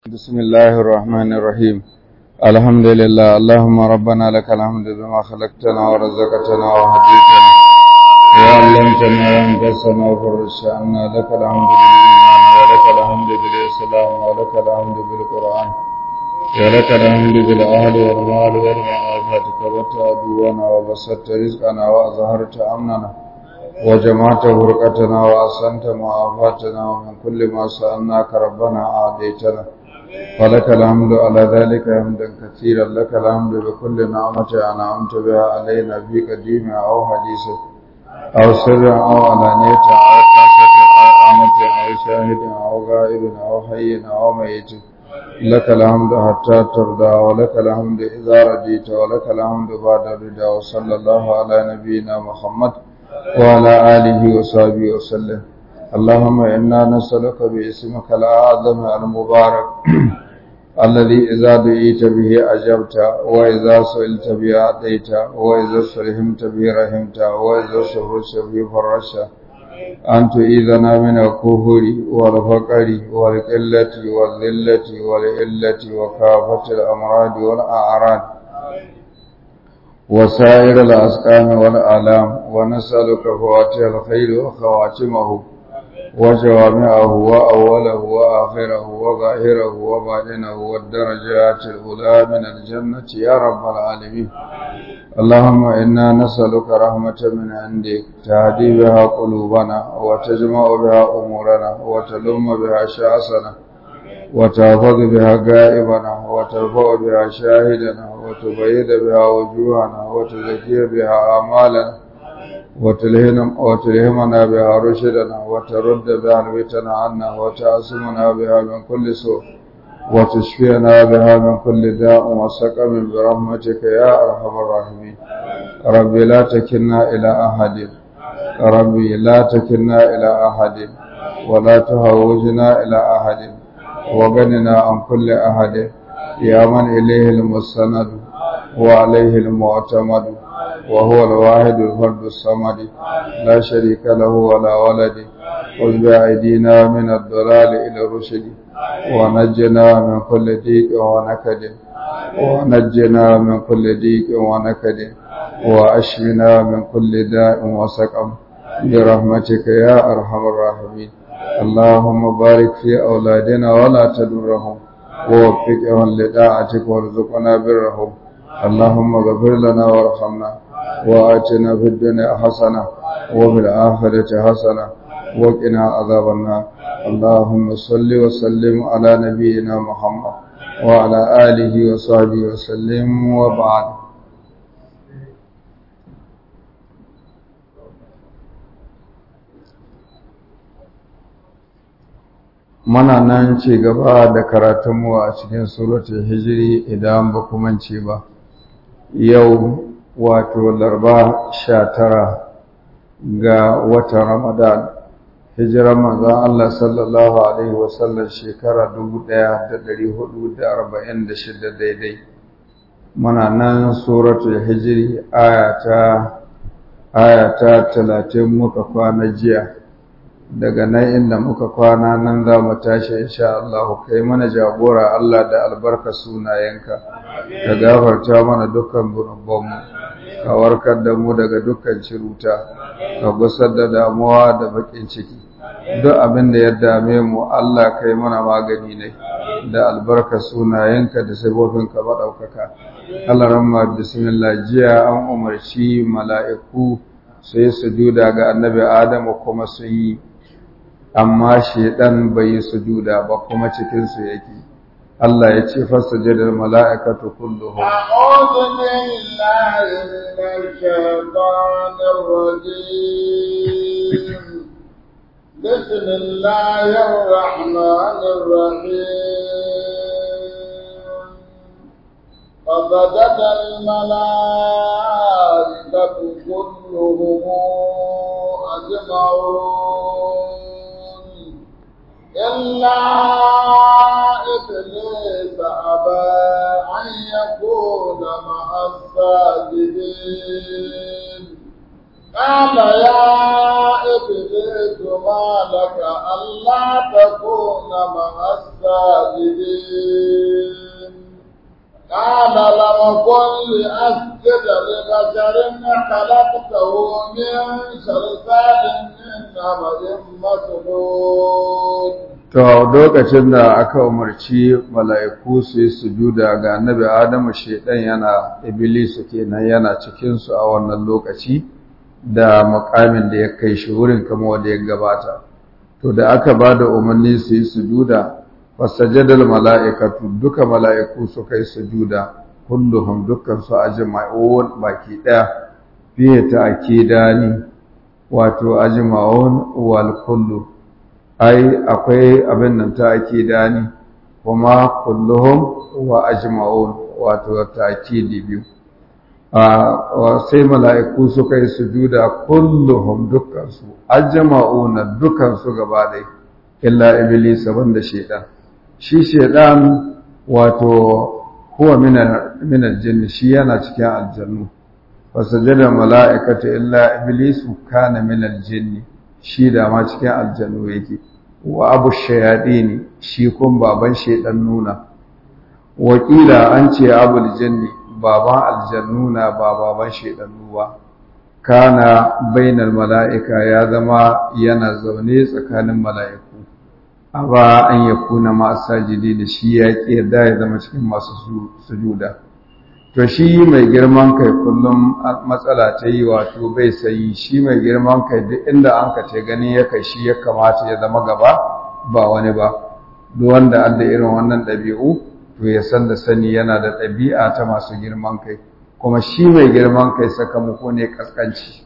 بسم الله الرحمن الرحيم الحمد لله اللهم ربنا لك الحمد بما خلقتنا ورزقتنا وهديتنا وعلمتنا وانقصنا وفرجت عنا لك الحمد بالإيمان ولك الحمد بالإسلام ولك الحمد بالقرآن ولك الحمد بالأهل والمال والمعافاة كبرت عدونا وبسطت رزقنا وأظهرت أمننا وجمعت فرقتنا وأحسنت معافاتنا ومن كل ما سألناك ربنا أعطيتنا فلك الحمد على ذلك حمدا كثيرا لك الحمد بكل نعمة أنعمت بها علينا في قديم أو حديث أو سر أو علانية أو خاصة أو آمة أو شاهد أو غائب أو حي أو ميت لك الحمد حتى ترضى ولك الحمد إذا رضيت ولك الحمد بعد الرضا وصلى الله على نبينا محمد وعلى آله وصحبه وسلم اللهم إنا نسألك باسمك الأعظم المبارك الذي إذا دعيت به أجبت وإذا سئلت به أعطيت وإذا سلهمت به رحمت وإذا سفرت به فرشت أن تؤيذنا من الكفر والفقر والقلة والذلة والإلة وكافة الأمراض والأعراض وسائر الأسقام والآلام ونسألك فواتح الخير وخواتمه وجوامعه وأوله وآخره وظاهره وباطنه والدرجات الأولى من الجنة يا رب العالمين اللهم إنا نسألك رحمة من عندك تهدي بها قلوبنا وتجمع بها أمورنا وتلم بها شأسنا وتحفظ بها غائبنا وترفع بها شاهدنا وتبيد بها وجوهنا وتزكي بها أعمالنا وتلهمنا بها رشدنا وترد بها الفتن عنا وتعصمنا بها من كل سوء وتشفينا بها من كل داء وسقم برحمتك يا أرحم الراحمين ربي لا تكلنا إلى أحد ربي لا تكلنا إلى أحد ولا تهوجنا إلى أحد وغننا عن كل أحد يا من إليه المستند وعليه المعتمد وهو الواحد الفرد الصمد لا شريك له ولا ولد خذ بأيدينا من الضلال إلى الرشد ونجنا من كل ضيق ونكد ونجنا من كل ضيق ونكد وأشفنا من كل داء وسقم برحمتك يا أرحم الراحمين اللهم بارك في أولادنا ولا تدرهم ووفقهم لطاعتك وارزقنا برهم اللهم اغفر لنا وارحمنا وآتنا في الدنيا حسنة وفي الآخرة حسنة وقنا عذاب النار اللهم صل وسلم على نبينا محمد وعلى آله وصحبه وسلم وبعد Muna nan ci gaba da karatunmu a cikin suratul hijiri idan ba ce ba. Yau wato larba sha tara ga watan Ramadan, hijirar manzan Allah sallallahu Alaihi wasallam shekara dubu ɗaya da ɗari hudu da arba'in da shida daidai. Muna nan suratul hijiri ayata talatin muka kwana jiya. daga nan inda muka kwana nan za mu tashi insha Allah kai mana jagora Allah da albarka sunayenka ka gafarta mana dukkan zunubanmu ka warkar da mu daga dukkan ciruta ka gusar da damuwa da bakin ciki duk abin da ya dame mu Allah kai mana magani ne da albarka sunayenka da sabobinka maɗaukaka Allah ramma bismillah jiya an umarci mala'iku su yi sujuda ga annabi Adamu kuma sun yi amma shedan bai yi sujuda ba kuma cikin su yake Allah ya ce fasajada mala'ikatu kulluhum a'udhu billahi minash shaitanir rajim bismillahir rahmanir rahim فسجد الملائكة كلهم أجمعون إلا إبليس أبى أن يكون مع الساجدين قال يا إبليس ما لك ألا تكون مع الساجدين قال لم كن لأسجد لبشر خلقته من صلصال من حمأ مسنون To lokacin da aka umarci mala'iku su yi sujuda ga annabi Adamu shaidan yana Iblisu kenan yana cikinsu a wannan lokaci da makamin da ya kai shi wurin kama wanda ya gabata. To da aka ba da umarni su yi sujuda, fasajadal mala'ikatu duka mala'iku su kai sujuda, kulluhum dukkan su ajma'un baki ɗaya fiye ta akidani wato ajma'un wal kullu. ai akwai abin nan ta akidani kuma kulluhum wa ajma'un wato ta'kidi biyu a sai mala'iku suka yi sujuda kulluhum dukkan su ajma'una dukkan su gaba dai illa iblis banda shedan shi shedan wato huwa min al-jinn shi yana cikin aljannu fasajada mala'ikatu illa iblis kana min al-jinn shi da ma cikin aljannu yake wa abu shayadini shi kun baban shedan nuna wakila an ce abul janni baban aljannuna ba baban shedannu ba kana bainal mala'ika ya zama yana zaune tsakanin mala'iku aba an yakuna ma sajidi da shi ya ki yarda ya zama cikin masu sujuda to shi mai girman kai kullum matsala ta yi wato bai sayi shi mai girman kai duk inda an ka ce gani ya kai shi ya kamata ya zama gaba ba wani ba duk wanda an da irin wannan ɗabi'u to ya san da sani yana da ɗabi'a ta masu girman kai kuma shi mai girman kai sakamako ne kaskanci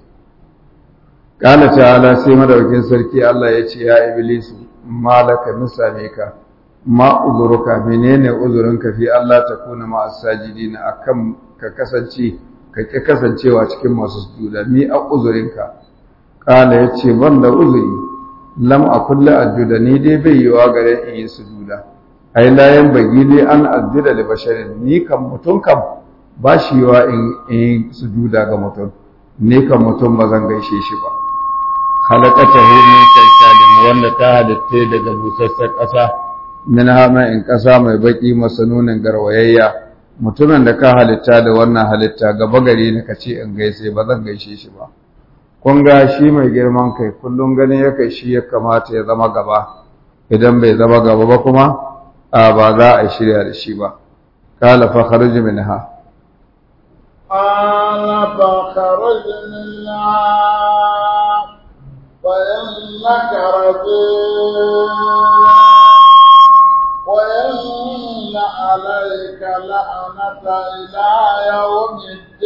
Ƙala ta'ala sai madaukin sarki Allah ya ce ya iblisu malaka misame ka ma uzuruka menene uzurinka fi Allah ta kuna ma asajidina akan ka kasance ka ki kasancewa cikin masu sujuda mi a uzurinka kala yace ban da uzuri lam akul la ajuda ni dai bai yiwa gare in yi sujuda ai la yan bagi li an ajuda li basharin ni kan mutun kam ba shi yiwa in yi sujuda ga mutum ni kan mutum ba zan gaishe shi ba khalaqatahu min salsalin wanda ta halitta daga busassar ƙasa min hama in ƙasa mai baƙi masanunin garwayayya mutumin da ka halitta da wannan halitta gaba gari ne ka ce in gaise ba zan gaishe shi ba kun ga shi mai girman kai kullum ganin ya kai shi ya kamata ya zama gaba idan bai zama gaba ba kuma a ba za a shirya da shi ba kala fa kharij minha قال فخرج منها فإنك رجيم وإن عليك لعنة إلى يوم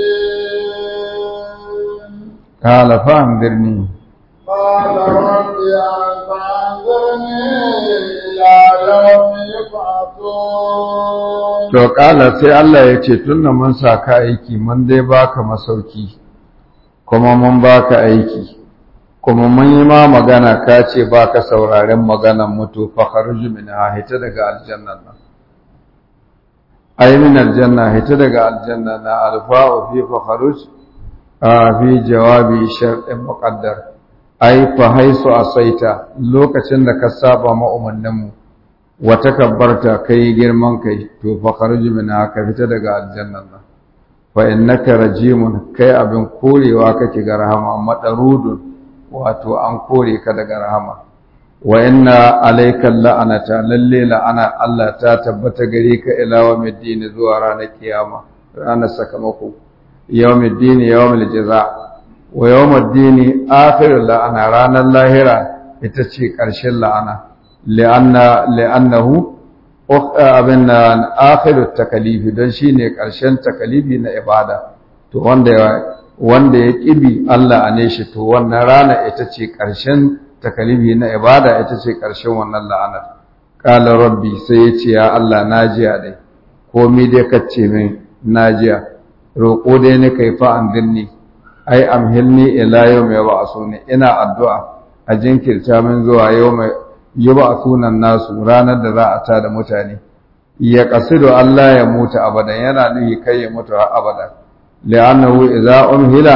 الدين قال فأنذرني قال رب فأنظرني إلى يوم يبعثون to kala sai Allah ya ce tunda mun sa ka aiki mun dai baka masauki kuma mun baka aiki kuma mun yi ma magana ka ce baka sauraren maganan mutu fa kharuj minha hita daga aljanna nan ay min aljanna hita daga aljanna na alfa'u fi fa kharuj a fi jawabi shar'in muqaddar ai fa haisu asaita lokacin da ka saba ma umarninmu wa takabbarta kai girman kai to fa kharuj minha ka fita daga aljannan nan fa innaka rajimun kai abin korewa kake ga rahama madarudun wato an kore ka daga rahama wa inna alayka la'anata lalle la'ana Allah ta tabbata gare ka ila yawmiddin zuwa ranar kiyama ranar sakamako yawmiddin yawmul jaza wa yawmiddin akhirul la'ana ranar lahira ita ce ƙarshen la'ana li'anna li'annahu abinna akhirut takalifi don shine ƙarshen takalifi na ibada to wanda wanda ya kibi Allah a ne shi to wannan rana ita ce ƙarshen takalifi na ibada ita ce ƙarshen wannan la'anar qala rabbi sai ya ce ya Allah najiya dai komai dai kace min najiya roƙo dai ne kai fa an dinni ai amhilni ila yawmi yab'asuni ina addu'a a jinkirta min zuwa yawmi yab'asuna nasu ranar da za a ta da mutane ya qasidu Allah ya mutu abadan yana nuhi kai ya mutu har abada li'annahu idza umhila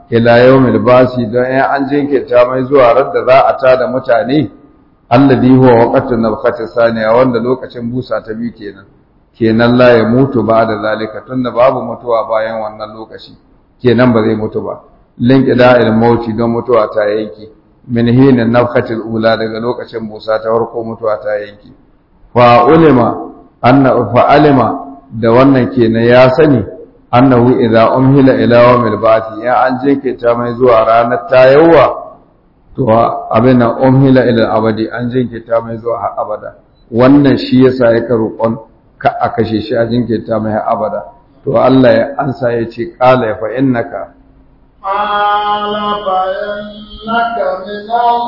ila yawmil basi don ya an jinkirta mai zuwa radda za a tada mutane alladhi huwa waqtun nabkhati saniya wanda lokacin busa ta bi kenan kenan la ya mutu ba da zalika tunda babu mutuwa bayan wannan lokaci kenan ba zai mutu ba linqida il mauti don mutuwa ta yanki min hinin nafhatil ula daga lokacin busa ta farko mutuwa ta yanki fa ulima anna fa alima da wannan kenan ya sani annahu idza umhila ila yawmil ba'thi ya an jinkirta mai zuwa ranar tayawa to abin nan umhila ila abadi an jinkirta mai zuwa har abada wannan shi yasa yake roƙon ka a kashe shi a jinkirta mai har abada to Allah ya ansa ya ce qala fa innaka قال فإنك من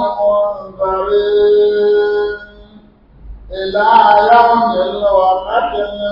المنذرين إلى يوم الوقت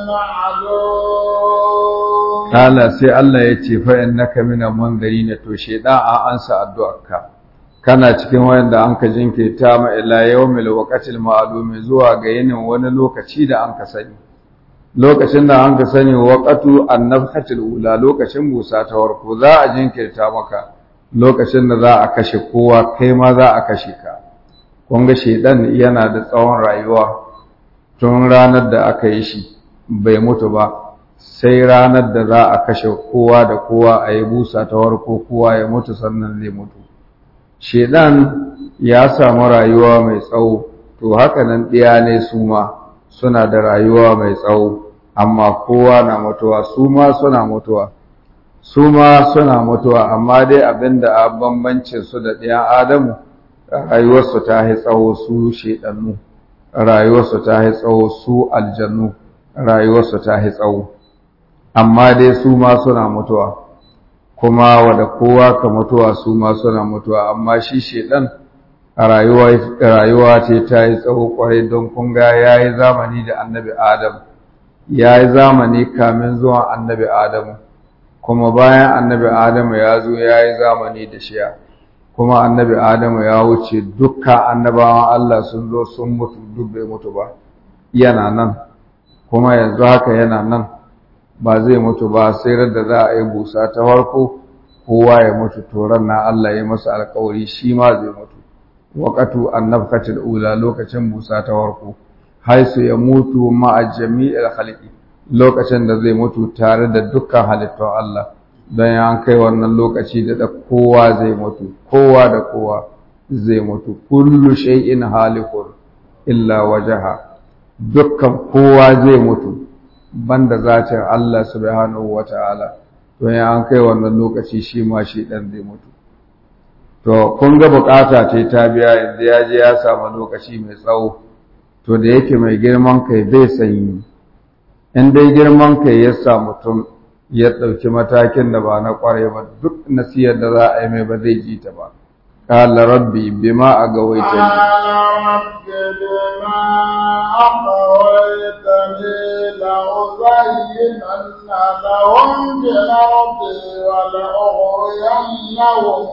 المعلوم Kala sai Allah ya ce fa innaka mina munzirin to shedan an ansa addu'arka kana cikin wayanda an ka jinkirta ma ila yawmil waqtil ma'lum zuwa ga yinin wani lokaci da an ka sani lokacin da an ka sani waqatu annabhatil ula lokacin busa ta warko za a jinkirta maka lokacin da za a kashe kowa kai ma za a kashe ka kun ga shedan yana da tsawon rayuwa tun ranar da aka yi shi bai mutu ba sai ranar da za a kashe kowa da kowa a yi busa ta warko kowa ya mutu sannan zai mutu shedan ya samu rayuwa mai tsawo to haka nan ɗiya ne su ma suna da rayuwa mai tsawo amma kowa na mutuwa su ma suna mutuwa su ma suna mutuwa amma dai abinda a bambancin su da ɗiyan adamu rayuwarsu ta yi tsawo su shedannu rayuwarsu ta yi tsawo su aljannu rayuwarsu ta yi tsawo amma dai su ma suna mutuwa kuma wada kowa ka mutuwa su ma suna mutuwa amma shi shedan rayuwa ce ta yi tsawo kwarai don kunga ya yi zamani da annabi adam ya yi zamani kamin zuwan annabi adamu kuma bayan annabi adamu ya zo ya yi zamani da shiya kuma annabi adamu ya wuce dukkan annabawan allah sun zo sun mutu duk bai mutu ba yana nan kuma yanzu haka yana nan ba zai mutu ba sai da za a yi busa ta farko kowa ya mutu toron na Allah ya masa alkawari shi ma zai mutu waqatu annabkatil ula lokacin busa ta farko haisu ya mutu ma'a jami'il khalqi lokacin da zai mutu tare da dukkan halittun Allah don ya kai wannan lokaci da da kowa zai mutu kowa da kowa zai mutu kullu shay'in halikun illa wajaha dukkan kowa zai mutu banda zatin Allah subhanahu wata'ala to ya an kai wannan lokaci shi ma shi dan zai mutu to kun ga bukata ce ta biya yanzu ya je ya samu lokaci mai tsawo to da yake mai girman kai bai sanyi in dai girman kai ya sa mutum ya ɗauki matakin da ba na ƙware ba duk nasiyar da za a yi mai ba zai ji ta ba قال ربي بما أغويتني قال رب بما أغويتني لأزينن لهم في الأرض ولأغوينهم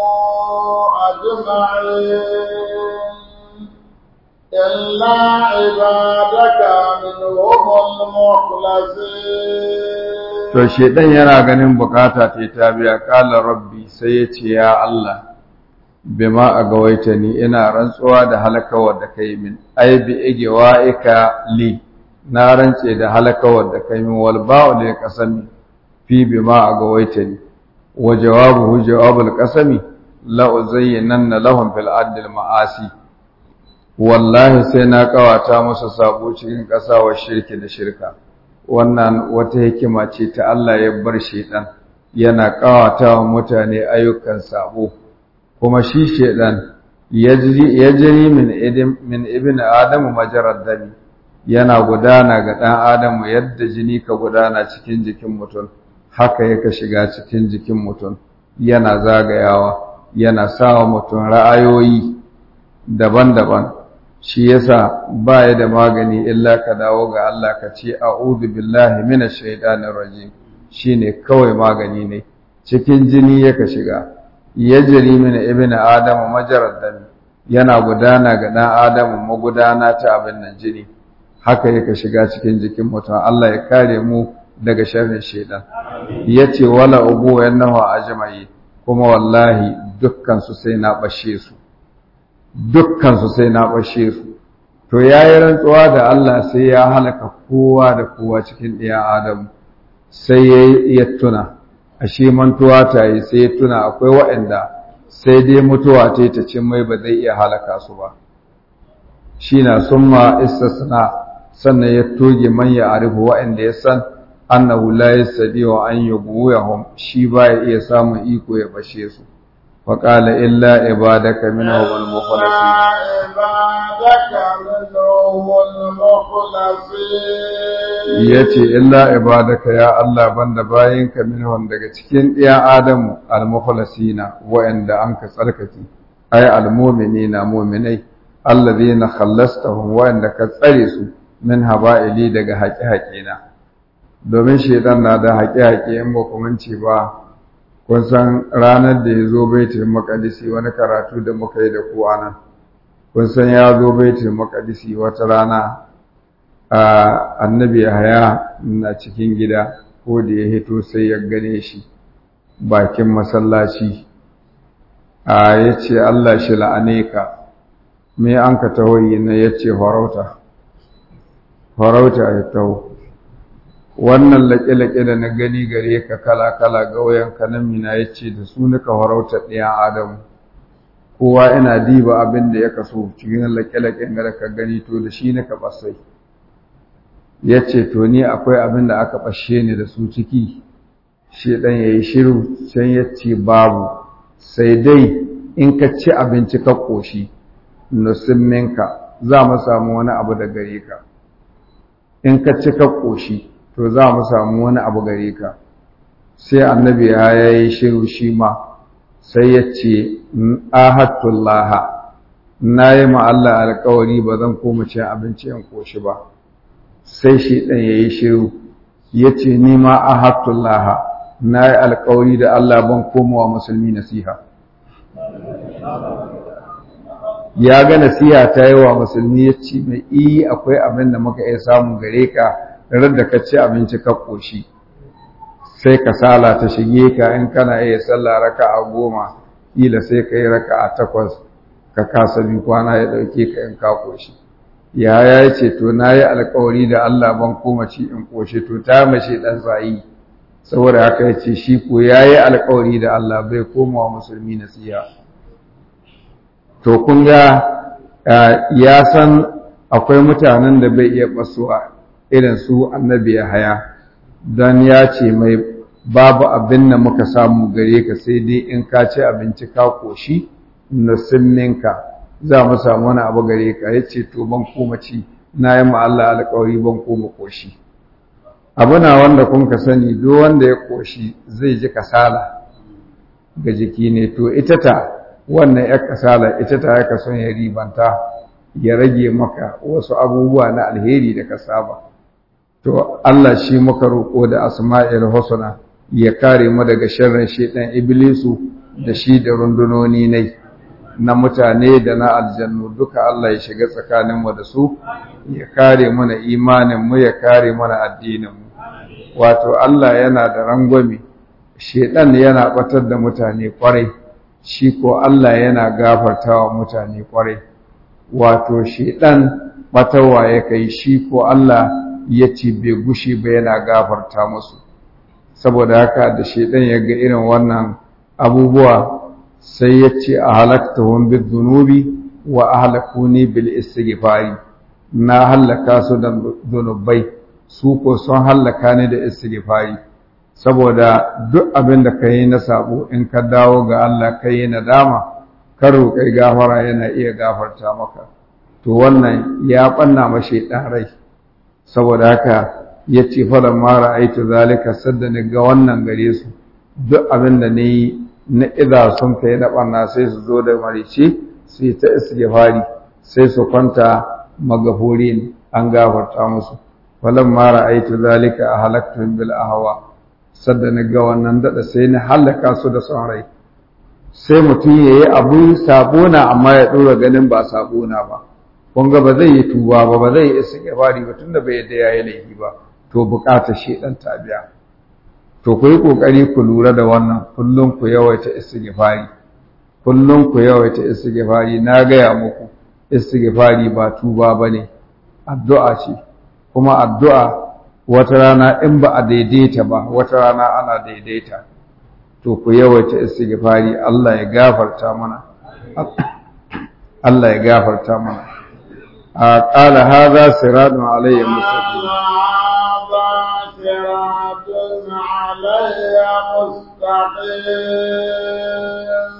أجمعين إلا عبادك منهم المخلصين to shedan yana ganin bukata ta ta biya kala rabbi sai ya ce ya Allah bima agawaita ni ina rantsuwa da halakawar da kai min ai bi igwa'ika li na rantse da halakawar da kai min wal ba'u lil qasami fi bima agawaita ni wa jawabuhu jawabul qasami la uzayyinanna lahum fil ardi al ma'asi wallahi sai na kawata musu sabo cikin ƙasa wa shirki da shirka wannan wata hikima ce ta Allah ya bar shedan yana kawata wa mutane ayyukan sabo kuma shi shedan ya jiri min idim min ibn adamu majarad dami yana gudana ga dan adamu yadda jini ka gudana cikin jikin mutum haka yake shiga cikin jikin mutum yana zagayawa yana sawa mutum ra'ayoyi daban-daban shi yasa ba ya da magani illa ka dawo ga Allah ka ce a'udhu billahi minash shaitanir rajim shine kawai magani ne cikin jini yake shiga yajri min ibn adam majarad dami yana gudana ga dan adam magudana ta abin nan jini haka yake shiga cikin jikin mutum Allah ya kare mu daga sharrin shaitan yace wala ubu yannahu ajma'i kuma wallahi dukkan su sai na bashe su dukkan su sai na bashe su to yayi rantsuwa da Allah sai ya halaka kowa da kowa cikin ɗiyan Adam sai ya tuna ashe mantuwa ta yi sai ya tuna akwai waɗanda sai dai mutuwa ta ta cin mai ba zai iya halaka su ba shi na summa istisna sannan ya toge man ya arifu waɗanda ya san annahu la yastadi wa an yughwihum shi ba ya iya samun iko ya bashe su fa qala illa ibadaka minhum al-mukhlasin ibadaka minhum al-mukhlasin yace illa ibadaka ya Allah banda bayinka minhum daga cikin ɗiyan Adamu al-mukhlasina wa'anda anka tsarkake ay al-mu'minina mu'minai alladhina khallastahum wa'anda ka tsare su min haba'ili daga haƙe-haƙe na domin shaidan na da haƙe-haƙe in ba ku mance ba kun san ranar da ya zo baitul maqdisi wani karatu da muka yi da ku anan kun san ya zo baitul maqdisi wata rana a annabi Yahaya na cikin gida ko da ya hito sai ya gane shi bakin masallaci a yace Allah shi la'ane ka me an ka tahoyi na yace farauta farauta ya taho wannan laƙe-laƙe da na gani gare ka kala-kala ga wayanka nan mina ya ce da su nika farauta ɗayan adamu kowa ina diba abin da ya kaso cikin laƙe-laƙen da ka gani to da shi nika basai ya ce to ni akwai abin da aka bashe ni da su ciki shi ɗan ya yi shiru can ya ce babu sai dai in ka ci abinci ka ƙoshi nusimminka za mu samu wani abu da gare ka in ka ci ka ƙoshi to za mu samu wani abu gare ka sai annabi ya yi shiru shi ma sai ya ce ahattullah na yi ma Allah alkawari ba zan koma cin abinci in ƙoshi ba sai shi ɗan ya yi shiru ya ce ni ma ahattullah na yi alkawari da Allah ban komawa musulmi nasiha ya ga nasiha ta yi wa musulmi ya ce mai iyi akwai abin da muka iya samu gare ka rar da ka ci abinci ka ƙoshi sai ka sala ta shige ka in kana iya sallah raka a goma ƙila sai ka yi raka a takwas ka kasa bi kwana ya ɗauke ka in ka ƙoshi ya ya ce to na yi alkawari da Allah ban koma ci in ƙoshi to ta mace ɗan tsayi saboda haka ya ce shi ko ya yi alkawari da Allah bai koma wa musulmi nasiha to kun ga ya san akwai mutanen da bai iya basuwa irin su annabi ya haya don ya ce mai babu abin da muka samu gare ka sai dai in ka ci abinci ka koshi nusimminka za mu samu wani abu gare ka ya ce to ban koma ci na yi ma Allah alƙawari ban koma koshi abu na wanda kun ka sani duk wanda ya koshi zai ji kasala ga jiki ne to ita ta wannan ya kasala ita ta yaka son ya ribanta ya rage maka wasu abubuwa na alheri da ka saba to Allah shi muka roƙo da asma'il husna ya kare mu daga sharrin shedan iblisu da shi da rundunoni ne na mutane da na aljannu duka Allah ya shiga tsakanin mu da su ya kare mana imanin mu ya kare mana addinin mu wato Allah yana da rangwame shedan yana batar da mutane kwarai shi ko Allah yana gafartawa mutane kwarai wato shedan batarwa ya kai shi ko Allah ya ce bai gushi ba yana gafarta musu saboda haka da shedan ya ga irin wannan abubuwa sai ya ce a halaktahum bidhunubi wa ahlakuni bil istighfari na halaka su da zunubai su ko sun halaka ni da istighfari saboda duk abin da ka yi na sabo in ka dawo ga Allah ka yi nadama ka roƙai gafara yana iya gafarta maka to wannan ya ɓanna mashi ɗan rai saboda haka ya ce falon mara aitu zalika sadda ni ga wannan gare su duk abin da ni na iza sun kai na ɓanna sai su zo da marice su yi ta istighfari sai su kwanta magafurin an gafarta musu falon mara aitu zalika a halaktun bil ahwa sadda na ga wannan daɗa sai na hallaka su da son rai sai mutum ya yi abu sabona amma ya ɗora ganin ba sabona ba kun ga ba zai yi tuba ba ba zai yi istighfari ba tunda bai yadda ya yi laifi ba to buƙatar shi ɗan tabiya to ku yi ƙoƙari ku lura da wannan kullum ku yawaita istighfari kullum ku yawaita istighfari na gaya muku istighfari ba tuba bane addu'a ce kuma addu'a wata rana in ba a daidaita ba wata rana ana daidaita to ku yawaita istighfari Allah ya gafarta mana Allah ya gafarta mana a qala hadha siratun alayya mustaqim صراط علي مستقيم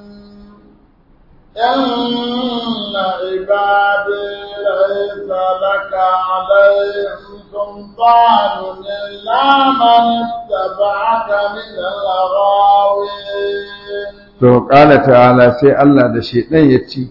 إن عبادي ليس لك عليهم سلطان إلا من اتبعك من الغاوين to ƙala ta'ala sai Allah da shaidan ya ce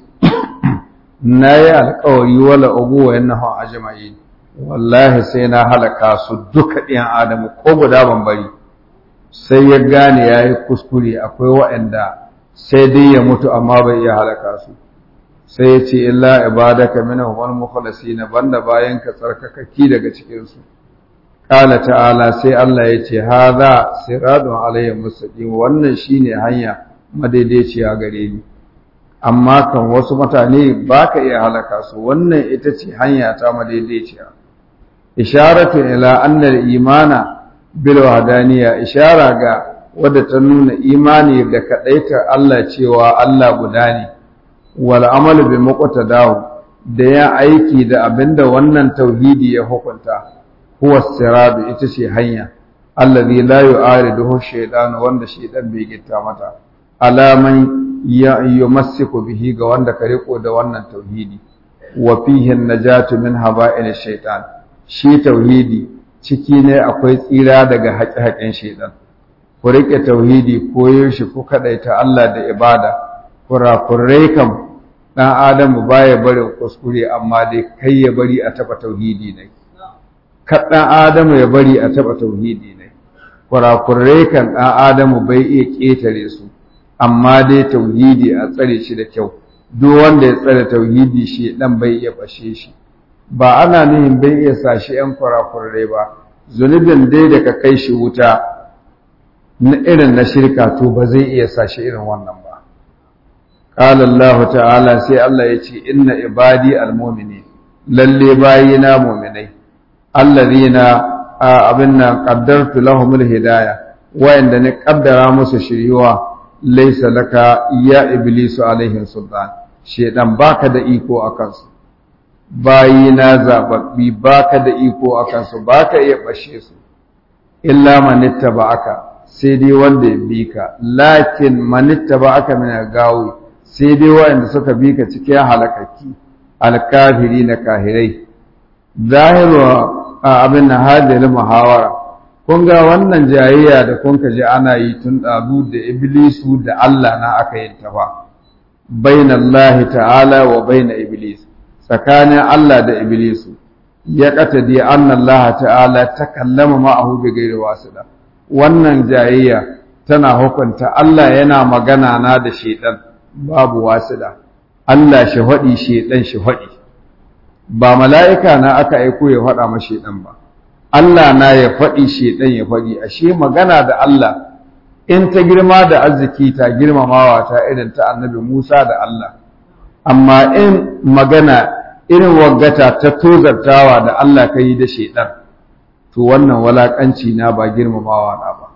na yi alkawari wala ugu wa yannahu ajma'in wallahi sai na halaka su duka ɗiyan adamu ko guda ban bari sai ya gane ya yi kuskure akwai waɗanda sai dai ya mutu amma bai iya halaka su sai ya ce illa ibadaka minhum wal mukhlasin banda bayan ka tsarkakaki daga cikin su qala ta'ala sai Allah ya ce hadha siratun alayhi mustaqim wannan shine hanya madaidaiciya gare ni amma kan wasu mutane baka iya halaka su wannan ita ce hanya ta madaidaiciya isharatu ila anna al-imana bil wahdaniya ishara ga wadda ta nuna imani da kadaita Allah cewa Allah guda ne wal amalu bi muqtadahu da ya aiki da abinda wannan tauhidi ya hukunta huwa siradu ita ce hanya allazi la yu'ariduhu shaytan wanda shaytan bai gitta mata alaman ya yumassiku bihi ga wanda ka riko da wannan tauhidi wa fihi najatu min haba'il shaytan shi tauhidi ciki ne akwai tsira daga haƙe-haƙen shaytan ku rike tauhidi koyo shi ku kadaita Allah da ibada kurakurai kam dan adamu baya barin kuskure amma dai kai ya bari a taba tauhidi ne ka dan adamu ya bari a taba tauhidi ne kurakurai kan dan adamu bai iya ketare su amma dai tauhidi a tsare shi da kyau duk wanda ya tsare tauhidi shi dan bai iya bashe shi ba ana nihin bai iya sashi yan kurakurai ba zunubin dai da ka kai shi wuta na irin na shirka to ba zai iya sashi irin wannan ba qala Allah ta'ala sai Allah ya ce inna ibadi almu'minin lalle bayina mu'minai allazina abinna qaddartu lahumul hidayah wa'anda ne kaddara musu shiryuwa laysa laka ya iblisu alaihim sultan shedan baka da iko akan su bayina zababbi baka da iko akan su baka iya bashe su illa man ittaba'aka sai dai wanda ya bi ka lakin manitta ba aka mina gawi sai dai waɗanda suka bi ka cikin halakaki alkafiri na kahirai zahiru abin na hadil muhawara kun ga wannan jayayya da kun ka ji ana yi tun ɗazu da iblisu da Allah na aka yin ta fa bainallahi ta'ala wa baina iblis tsakanin Allah da iblisu ya katadi anna Allah ta'ala takallama ma'ahu bi ghairi wasila wannan jayayya tana hukunta Allah yana magana na da shedan babu wasila Allah shi faɗi shedan shi faɗi ba mala'ika na aka aiko ya faɗa ma shedan ba Allah na ya faɗi shedan ya faɗi ashe magana da Allah in ta girma da arziki ta girmamawa ta irin ta annabi Musa da Allah amma in magana irin waggata ta tozartawa da Allah ka yi da shedan to wannan walakanci na ba girmamawa na ba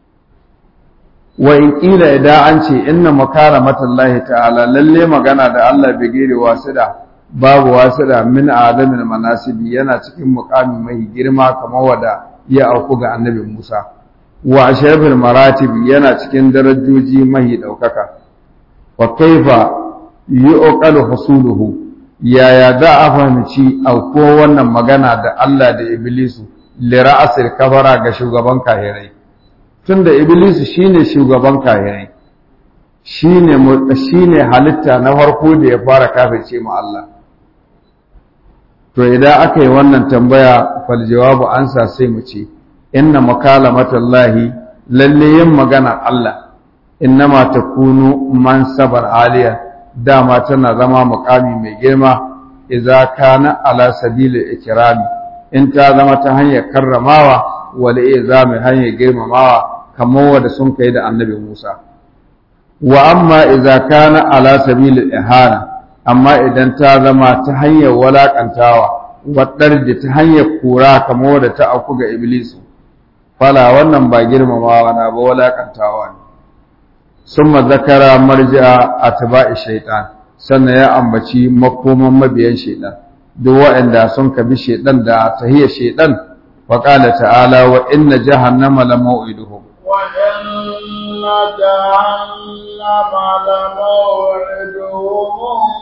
wa in kila idan an ce inna makaramatallahi ta'ala lalle magana da Allah bai gere wasida babu wasida min adamin manasibi yana cikin muqami mai girma kamar wada ya auku ga annabi Musa wa ashrafil maratib yana cikin darajoji mai daukaka wa kaifa yuqalu husuluhu yaya za a fahimci auko wannan magana da Allah da Iblisu lira'asir kafara ga shugaban kahirai tunda iblis shine shugaban kahirai shine shine halitta na farko da ya fara kafirce mu Allah to idan aka yi wannan tambaya fal jawabu ansa sai mu ce inna makalamatallahi lalle yin magana Allah innama takunu man sabar aliya dama tana zama muqami mai girma idza kana ala sabili ikrami in ta zama ta hanyar karramawa wal izami hanyar girmamawa kamar wanda sun kai da annabi Musa wa amma idza kana ala sabil ihana amma idan ta zama ta hanyar walakantawa wadar da ta hanyar kura kamar wadda ta auku ga iblisu fala wannan ba girmamawa na ba walakantawa ne summa zakara marja atba'i shaytan sannan ya ambaci makoman mabiyan shaytan duk waɗanda sun kabi shaytan da tahiyar shaytan wa qala ta'ala wa inna jahannama la maw'iduhum wa inna jahannama la maw'iduhum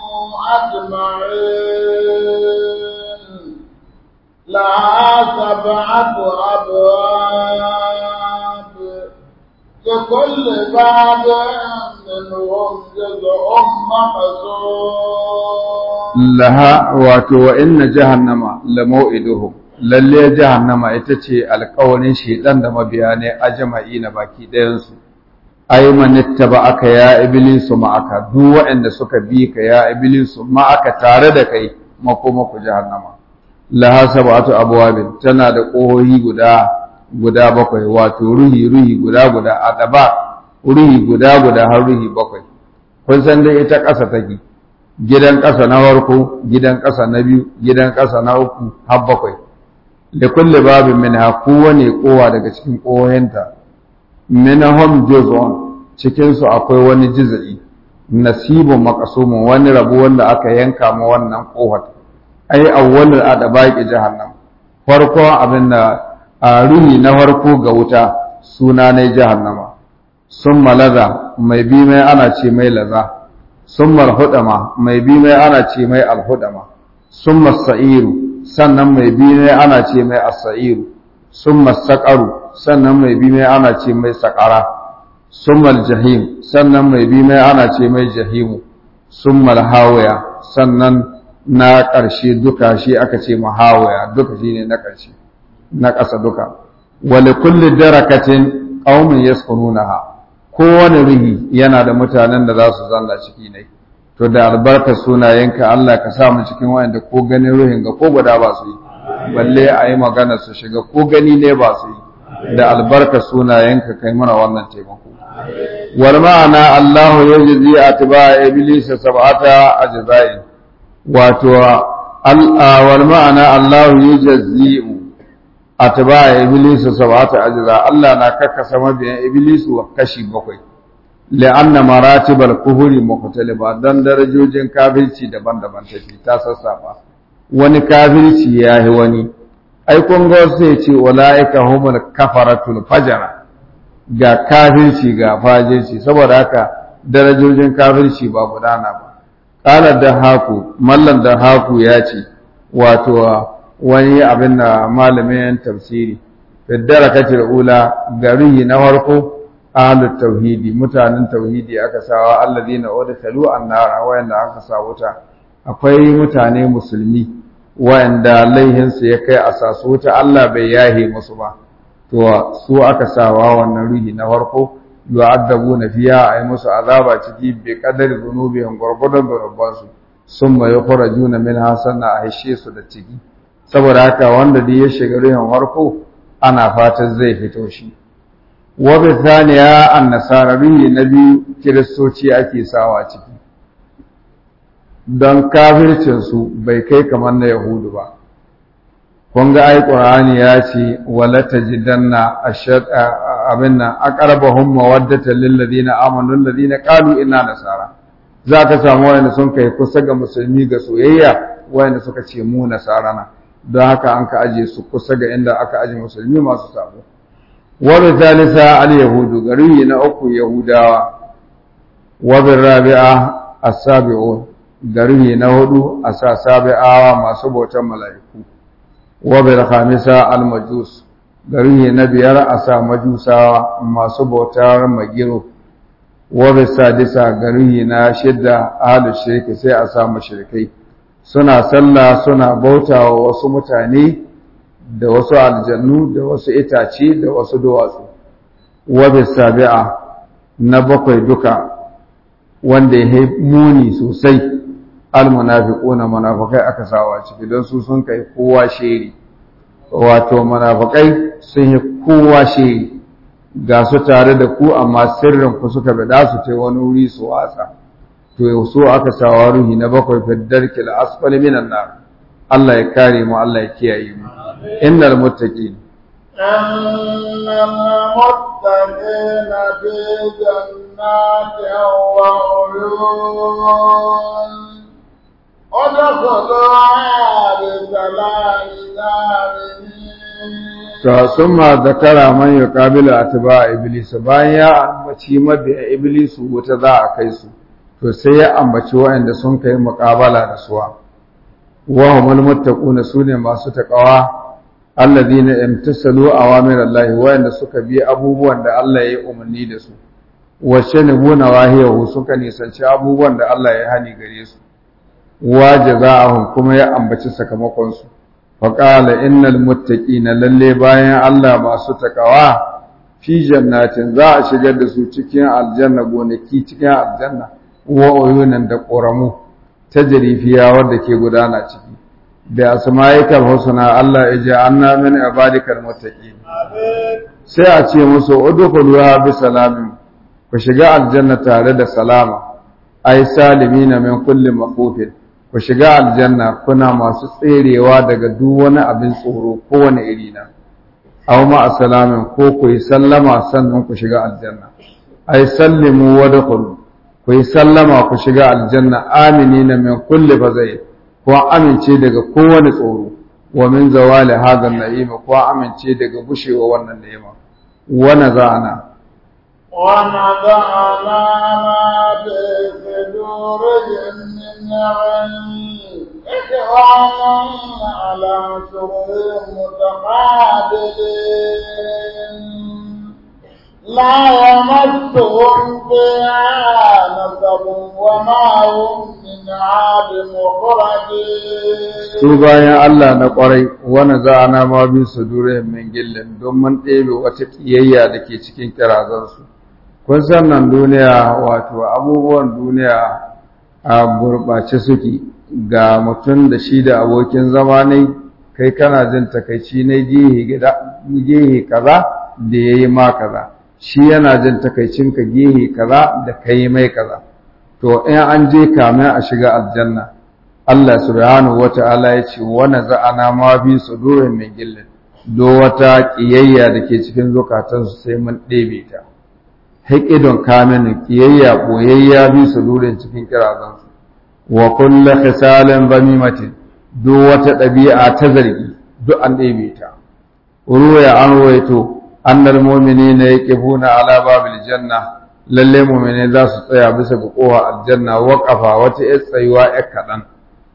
ajma'in لها سبعة أبواب لكل باب منهم جزء مقسوم لها واتو وإن جهنم لموئدهم lalle jahannama ita ce alƙawarin shedan da mabiya ne ajma'i na baki ɗayansu ai manitta ba aka ya iblisu ma'aka duk waɗanda suka bi ka ya iblisu ma'aka tare da kai makoma ku jahannama laha sab'atu abwabin tana da ƙohohi guda guda bakwai wato ruhi ruhi guda guda adaba ruhi guda guda har ruhi bakwai kun san dai ita ƙasa take gidan ƙasa na farko gidan ƙasa na biyu gidan ƙasa na uku har bakwai da kulle babin minha kowane kowa daga cikin ƙohohinta minhum juz'un cikin su akwai wani juz'i nasibun maqsumun wani rabo wanda aka yanka ma wannan ƙofar ai awwalul adabaqi jahannam farko abin da a ruhi na farko ga wuta suna ne jahannama summa laza mai bi mai ana ce mai laza summa alhudama mai bi mai ana ce mai alhudama summa sa'iru sannan mai bi mai ana ce mai as-sa'iru summa saqaru sannan mai bi mai ana ce mai saqara summa aljahim sannan mai bi mai ana ce mai jahimu summa alhawiya sannan na ƙarshe duka shi aka ce mahawaya duka shi ne na ƙarshe na ƙasa duka wale kulli darakatin qaumin yaskununaha kowane ruhi yana da mutanen da za su zanna ciki ne to da albarkar sunayenka Allah ka sa mu cikin wanda ko ganin ruhin ga ko guda ba su yi balle a yi magana su shiga ko gani ne ba su yi da albarkar sunayenka kai mana wannan taimako wal ma'ana Allahu yajzi atba iblis sab'ata ajza'in wato wal ma'ana Allahu yajzi'u atba iblis sab'ata ajza Allah na kakkasa mabiyan iblis wa kashi bakwai la'anna maratibal kufri mukhtalifa dan darajojin kafirci daban-daban take ta sassafa wani kafirci yahi wani ai kun ga sai ce ulaika humul kafaratul fajara ga kafirci ga fajirci saboda haka darajojin kafirci ba gudana ba qala da haku mallan da haku ya ce wato wani abin da malamin tafsiri fi darakatil ula gari na farko ahlut tauhidi mutanen tauhidi aka sawa alladina udkhalu annara wayanda aka sa wuta akwai mutane musulmi wayanda laihin su ya kai asasu wuta Allah bai yahe musu ba to su aka sawa wannan ruhi na farko yu'addabuna fiha ay musu azaba ciki bi qadari dhunubihim gurgudan gurban su summa yukhrajuna minha sanna a hishe su da ciki saboda haka wanda da ya shiga ruhin farko ana fatan zai fito shi wa bi thaniya an-nasara ruhi na biyu kiristoci ake sawa ciki don kafircin su bai kai kamar na yahudu ba kun ga ai qur'ani ya ce wala tajidanna ashad abin nan aqrabahum mawaddatan lil ladina amanu alladina qalu inna nasara za ka samu wayanda sun kai kusa ga musulmi ga soyayya wayanda suka ce mu nasara na don haka an ka aje su kusa ga inda aka aje musulmi masu sabo wa bi thalitha al yahudu gari na uku yahudawa wa bi rabi'a as-sabi'un gari na hudu asa sabi'awa masu bautan mala'iku wa bil khamisa al majus gari na biyar a sa majusawa masu bautar magiro wa bil sadisa gari na shidda ahlu shirki sai a sa mushrikai suna sallah suna bautawa wasu mutane da wasu aljannu da wasu itace da wasu duwatsu wa bil sabi'a na bakwai duka wanda ya muni sosai almunafiquna munafikai aka sawa ciki don su sun kai kowa shiri wato munafikai sun yi kowa shiri ga su tare da ku amma sirrin ku suka bada su ta wani wuri su watsa to so aka sawa ruhi na bakwai fi darkil asfali minan nar Allah ya kare mu Allah ya kiyaye mu innal muttaqin إن المتقين في جنات وعيون ادخلوها بسلام آمنين to sun ma zakara man ya kabila atba iblis bayan ya ambaci mabiya iblis wuta za a kai su to sai ya ambaci waɗanda sun kai muqabala da suwa wa humul muttaquna sune masu taqwa alladhina imtasalu awamir Allah waɗanda suka bi abubuwan da Allah ya umarni da su wa shanibuna wahiyahu suka nisanci abubuwan da Allah ya hani gare su wa jazaa'ahum kuma ya ambaci sakamakon su faƙala innal muttaqina lalle bayan Allah masu takawa fi jannatin za a shigar da su cikin aljanna gonaki cikin aljanna wa uyunan da ƙoramu ta jarifiya wadda ke gudana ciki da asma'ikal husna Allah ya ji anna min ibadikal muttaqin sai a ce musu udkhuluha bi salamin ku shiga aljanna tare da salama ai salimina min kulli mafufin ku shiga aljanna kuna masu tserewa daga duk wani abin tsoro kowane iri na aw ma assalamin ko ku yi sallama sannan ku shiga aljanna ai sallimu wa dakhulu ku yi sallama ku shiga aljanna aminina min kulli fazai ko amince daga kowane tsoro wa min zawali hadha na'ima ko amince daga gushewa wannan ni'ima wa nazana ونزعنا ما في صدورهم من علم إخوانا على سرر متقابلين لا يمسهم فيها نصب وما هم من عاد مخرجين su bayan Allah na ƙwarai wani za'ana ma bi su dure min gillin don mun ɗebe wata ƙiyayya da ke cikin kirazansu kun san nan duniya wato abubuwan duniya a gurɓace suke ga mutum da shi da abokin zama ne kai kana jin takaici na gehe kaza da ya yi ma kaza shi yana jin takaicinka gehe kaza da ka yi mai kaza to in an je kamin a shiga aljanna Allah subhanahu wa ta'ala ya ce wani za'ana ma bi su dore mai gillin do wata ƙiyayya da ke cikin zukatansu sai mun ɗebe ta haƙidon kamin ƙiyayya ɓoyayya bi su dore cikin kirazansu wa kulla khisalin bamimatin do wata ɗabi'a ta zargi duk an ɗebe ta ruwaya an ruwaito annal mu'minina yaqifuna ala babil janna lalle mu'mini za su tsaya bisa ga kowa aljanna waqafa wata yar tsayuwa yar kaɗan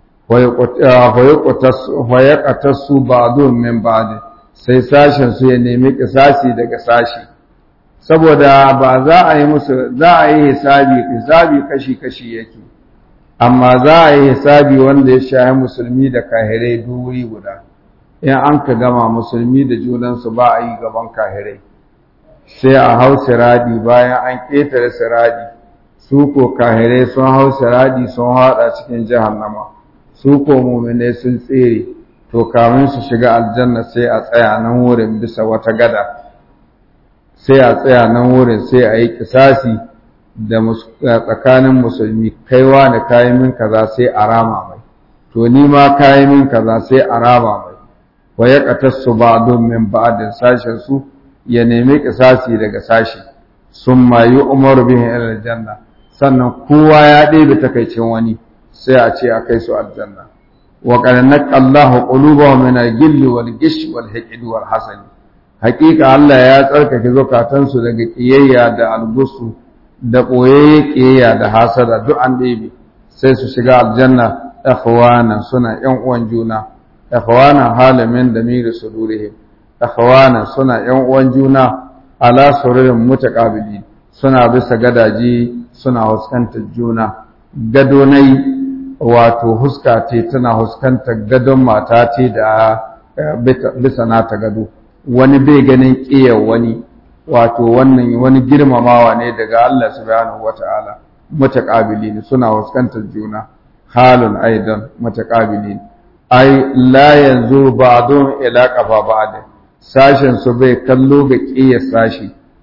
wa yaqtasu ba'dun min ba'd sai sashen su ya nemi kisasi daga sashi saboda ba za a yi musu za a yi hisabi hisabi kashi kashi yake amma za a yi hisabi wanda ya shahi musulmi da kahirai duri guda in an ka gama musulmi da junansu ba a yi gaban kahirai sai a hau siradi bayan an ƙetare siradi su ko kahirai sun hau siradi sun haɗa cikin jahannama su ko muminai sun tsere to kamin su shiga aljanna sai a tsaya nan wurin bisa wata gada sai a tsaya nan wurin sai a yi kisasi da tsakanin musulmi kaiwa da kayan min kaza sai a rama mai to ni ma kayan min kaza sai a rama mai wa ya qatassu ba'dun min ba'din sashen su ya nemi kisasi daga sashi summa yu'maru bihi ila aljanna sannan kowa ya ɗebe takaicin wani sai a ce a kai su aljanna wa qad naqallahu qulubahum min al-gill wal gish wal hiqd wal hasad haqiqa Allah ya tsarkake zukatansu daga kiyayya da algusu da ɓoyayye ƙiyayya da hasada duk an ɗebe sai su shiga aljanna ikhwana suna ƴan uwan juna ikhwana halamin da miri sudurihim ikhwana suna ƴan uwan juna ala sururin mutaqabili suna bisa gadaji suna huskantar juna gadonai wato huska ce tana huskantar gadon mata ce da bisa nata gado wani bai ganin ƙiyar wani wato wannan wani girmamawa ne daga Allah subhanahu wata'ala mutaqabilin suna fuskantar juna halun aidan mutaqabilin ai la yanzu ba'dun ila qafa ba'd sashen su bai kallo ga qiyas sashi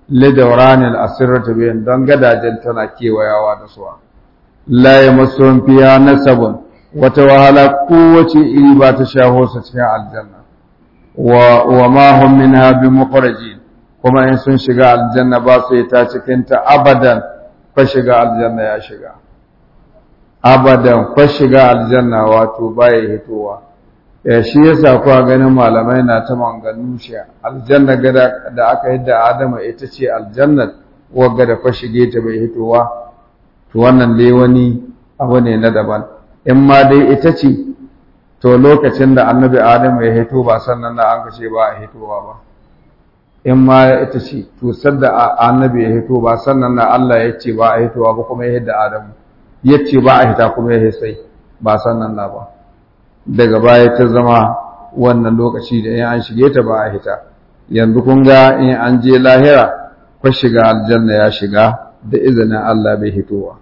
lidawranil asirratu bihin don gadajen tana kewayawa da suwa la yamassuhum fiha nasabun wata wahala kowace iri ba ta shaho su cikin aljanna wa wa ma hum minha bimukhrajin kuma in sun shiga aljanna ba su yi ta cikin ta abadan fa shiga aljanna ya shiga abadan fa shiga aljanna wato baya hitowa ya shi yasa kuwa ganin malamai na ta manganu shi aljanna gada da aka yadda adama ita ce aljannat wagga da fa shige ta bai hitowa to wannan dai wani abu ne na daban in ma dai ita ce to lokacin da annabi adamu ya hito ba sannan na an kace ba a hitowa ba in ma ita ce to sadda annabi ya hito ba sannan na Allah ya ce ba a hitowa ba kuma ya hidda adamu ya ce ba a hita kuma ya sai ba sannan na ba daga baya ta zama wannan lokaci da in an shige ta ba a hita yanzu kun ga in an je lahira ko shiga aljanna ya shiga da izinin Allah bai hitowa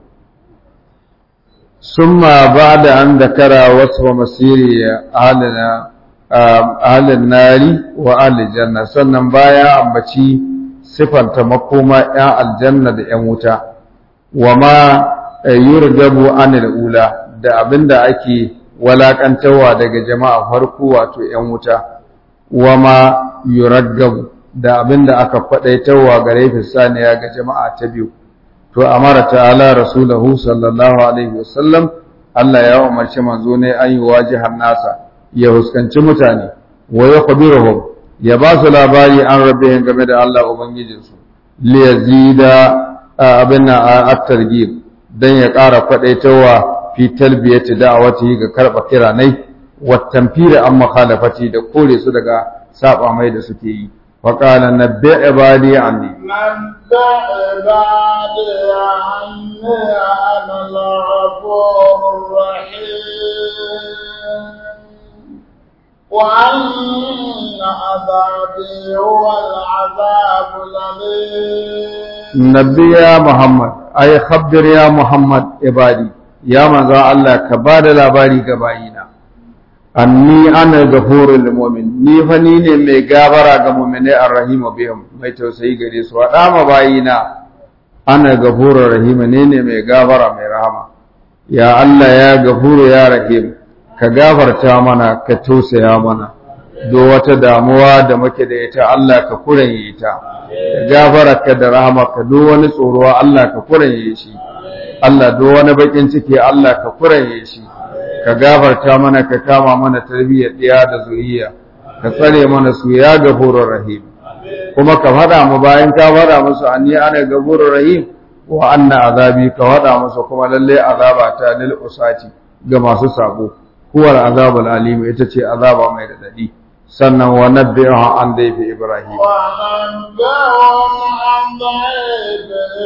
summa ba'da an dakara wasu masiri ahlina ahlin nari wa ahli janna sannan baya ambaci sifanta makoma ya aljanna da yan wuta wa ma yurgabu anil ula da abinda ake walakantawa daga jama'a farko wato ‘yan wuta, wa ma yuraggabu da abinda aka kwaɗaitawa gare fisaniya ga jama'a ta biyu. To, amara ta'ala Rasulahu sallallahu Alaihi wasallam, Allah ya umarci manzo ne an yi wajihar nasa, ya huskanci mutane, wa ya kwabirahum, ya ba su labari an rabe game da Allah Ubangijinsu, liyazida abin na a targib don ya ƙara kwaɗaitawa fi talbiyati da'awati ga karba kiranai wa tanfira an mukhalafati da kore su daga saba mai da suke yi wa qala nabbi ibadi anni نبأ عبادي عني أنا الغفور الرحيم وأن عذابي هو العذاب الأليم nabbi ya muhammad ay khabbir ya muhammad ibadi ya manzo Allah ka bada labari ga bayina anni ana ghafurul mu'min ni fa ni ne mai gabara ga mu'minai arrahimu bihim mai tausayi gare su wada ma bayina ana ghafurur rahim ne ne mai gabara mai rahama ya Allah ya ghafuru ya rahim ka gafarta mana ka tausaya mana do wata damuwa da muke da ita Allah ka kuranye ita ka gafararka da rahamarka do wani tsoro Allah ka kuranye shi Allah do wani bakin ciki Allah ka kuranye shi ka gafarta mana ka kama mana tarbiyyar ɗiya da zuriya ka tsare mana su ya gafurur rahim kuma ka faɗa mu bayan ka faɗa musu anni ana gafurur rahim wa anna azabi ka faɗa musu kuma lalle azaba ta lil usati ga masu sabo huwal azabul alim ita ce azaba mai radadi sannan wa nabbi'uha an dayfi ibrahim وأنبئهم عن ضيف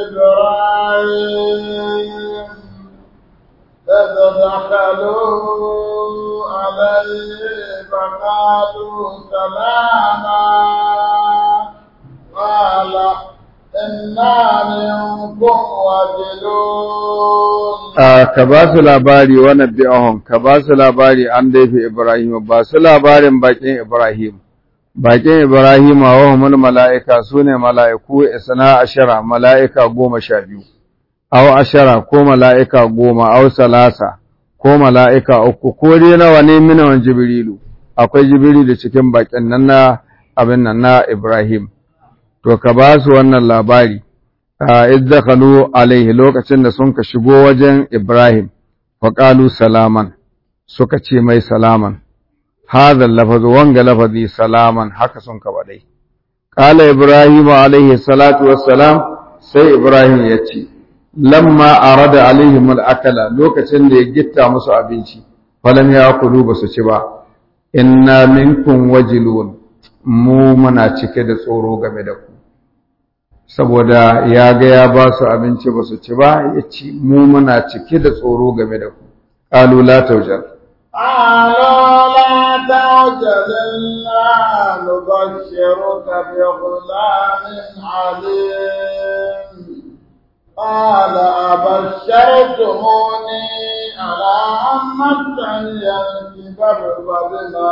إبراهيم إذ دخلوا عليه فقالوا سلاما قال إنا منكم وجلون ka ba su labari wa nabbi'ahum ka ba su labari an daifi Ibrahim ba su labarin bakin Ibrahim bakin Ibrahim wa humul mala'ika sune mala'iku isna ashara mala'ika goma sha biyu aw ashara ko mala'ika goma aw salasa ko mala'ika uku ko dai nawa ne minawan jibrilu akwai jibrilu cikin bakin nan na abin nan na Ibrahim to ka ba su wannan labari izdakalu alaihi lokacin da sun ka shigo wajen Ibrahim faƙalu salaman suka ce mai salaman hadha lafazu wanga lafazi salaman haka sun ka badai qala Ibrahim alaihi salatu wassalam sai Ibrahim ya ce lamma arada alaihim al-akala lokacin da ya gitta musu abinci falam yakulu basu ci ba inna minkum wajilun mu muna cike da tsoro game da ku saboda ya ga ya ba su abinci ba su ci ba ya ci mu muna cike da tsoro game da ku qalu la tawjar قالوا لا تعجل إنا نبشرك بغلام عليم قال أبشرتموني على أن مسني الكبر فبما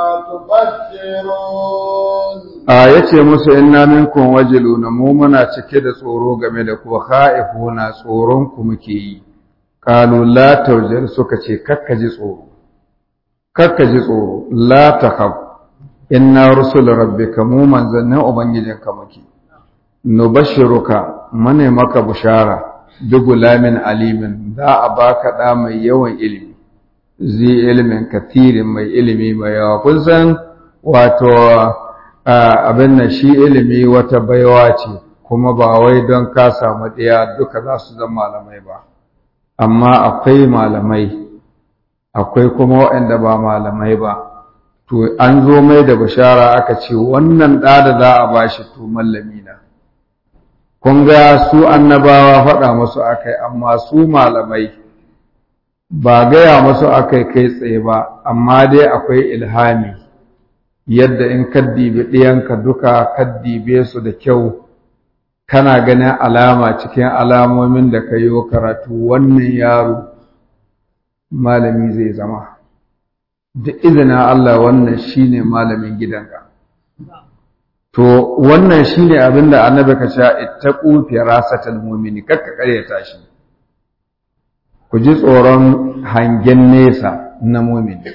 تبشرون a yace musu inna minkum wajiluna mu muna cike da tsoro game da ku khaifuna tsoron ku muke yi qalu la tawjal suka ce kakkaji tsoro kakkaji tsoro la takhaf inna rusul rabbika mu manzannin ubangijinka muke nubashshiruka mane maka bushara bi gulamin alimin za a baka da mai yawan ilimi zi ilimin kathirin mai ilimi mai yawa kun san wato abin nan shi ilimi wata baiwa ce kuma ba wai don ka samu ɗaya duka za su zama malamai ba amma akwai malamai akwai kuma waɗanda ba malamai ba to an zo mai da bishara aka ce wannan ɗa da za a bashi to mallami na kun ga su annabawa faɗa musu akai amma su malamai ba gaya musu akai kai tsaye ba amma dai akwai ilhami yadda in kaddibe ɗiyanka duka kaddibe su da kyau kana ganin alama cikin alamomin da ka yi karatu wannan yaro malami zai zama da izinin Allah wannan shine malamin gidanka to wannan shine abin da annabi ka sha ittaqu firasatal mu'mini kakka karyata shi ku ji tsoron hangen nesa na mu'mini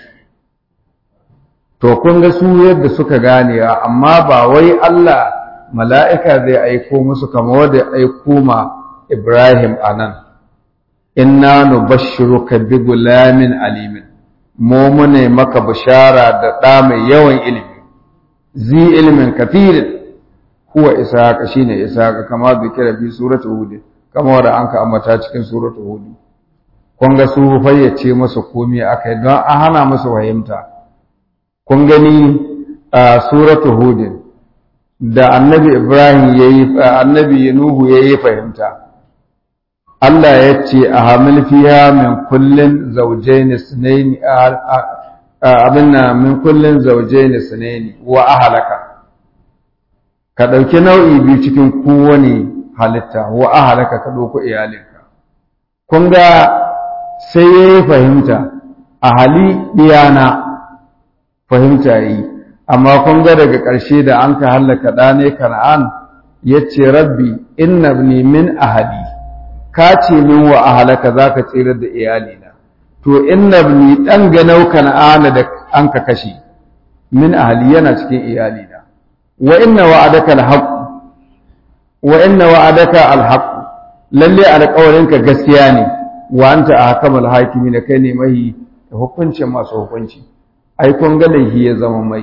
to kun ga su yadda suka gane amma ba wai Allah mala'ika zai aiko musu kamar wanda aiko ma Ibrahim anan inna nubashshiruka bi gulamin alimin mu mune maka bishara da ɗa mai yawan ilimi zi ilimin kafirin huwa ishaqa shine ishaqa kama zikira bi suratul hud kama wanda anka ambata cikin suratul hud kun ga su fayyace musu komai akai don an hana musu fahimta kun gani a suratul hud da annabi ibrahim yayi annabi nuhu yayi fahimta Allah ya ce a hamil fiya min kullin zawjayn sunaini abin min kullin zawjayn sunaini wa ahlaka ka ɗauki nau'i biyu cikin kowane halitta wa ahalaka ka ɗauko iyalinka kun ga sai ya yi fahimta a hali ɗiyana fahimta yi amma kun ga daga ƙarshe da an ka hallaka ɗane kana'an ya ce rabbi inna ni min ahali ka ce min wa ahalaka za ka tsirar da iyalina to inna ni ɗan ganau kana'ana da an ka kashe min ahali yana cikin iyalina wa inna wa'adaka alhaq wa inna wa'adaka alhaq lalle alƙawarinka gaskiya ne wa anta ahkamul hakimin kai ne mai hukuncin masu hukunci ai kun ga laifi ya zama mai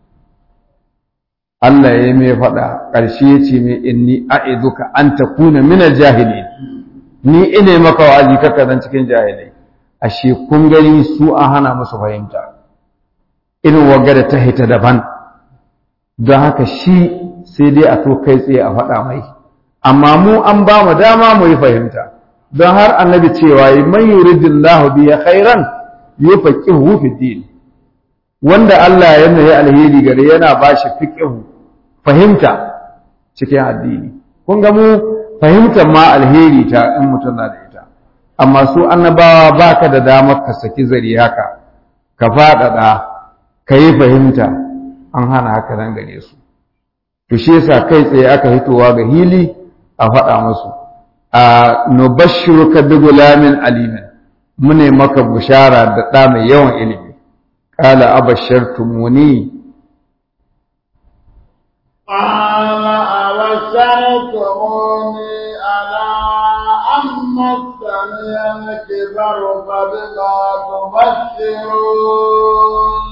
Allah ya mai faɗa ƙarshe ya ce mai inni a'iduka an takuna min aljahilin ni ine maka wa'azi kaka zan cikin jahilai ashe kun gani su an hana musu fahimta irin wagga da ta hita daban don haka shi sai dai a to kai tsaye a faɗa mai amma mu an ba mu dama mu yi fahimta don har annabi cewa yi man yuridillahu biya khairan yufaqihu fi din wanda Allah ya nayi alheri gare yana ba shi fiqhu fahimta cikin addini kun ga mu fahimtar ma alheri ta in mutum na da ita amma su annabawa baka da damar ka saki zari haka ka faɗaɗa ka yi fahimta an hana haka nan gare su to shi yasa kai tsaye aka hitowa ga hili a faɗa musu a nubashshiruka bi gulamin alimin mune maka bushara da ɗa mai yawan ilimi qala abashartumuni قال أبشرتموني على أن مسني الكبر فبما تبشرون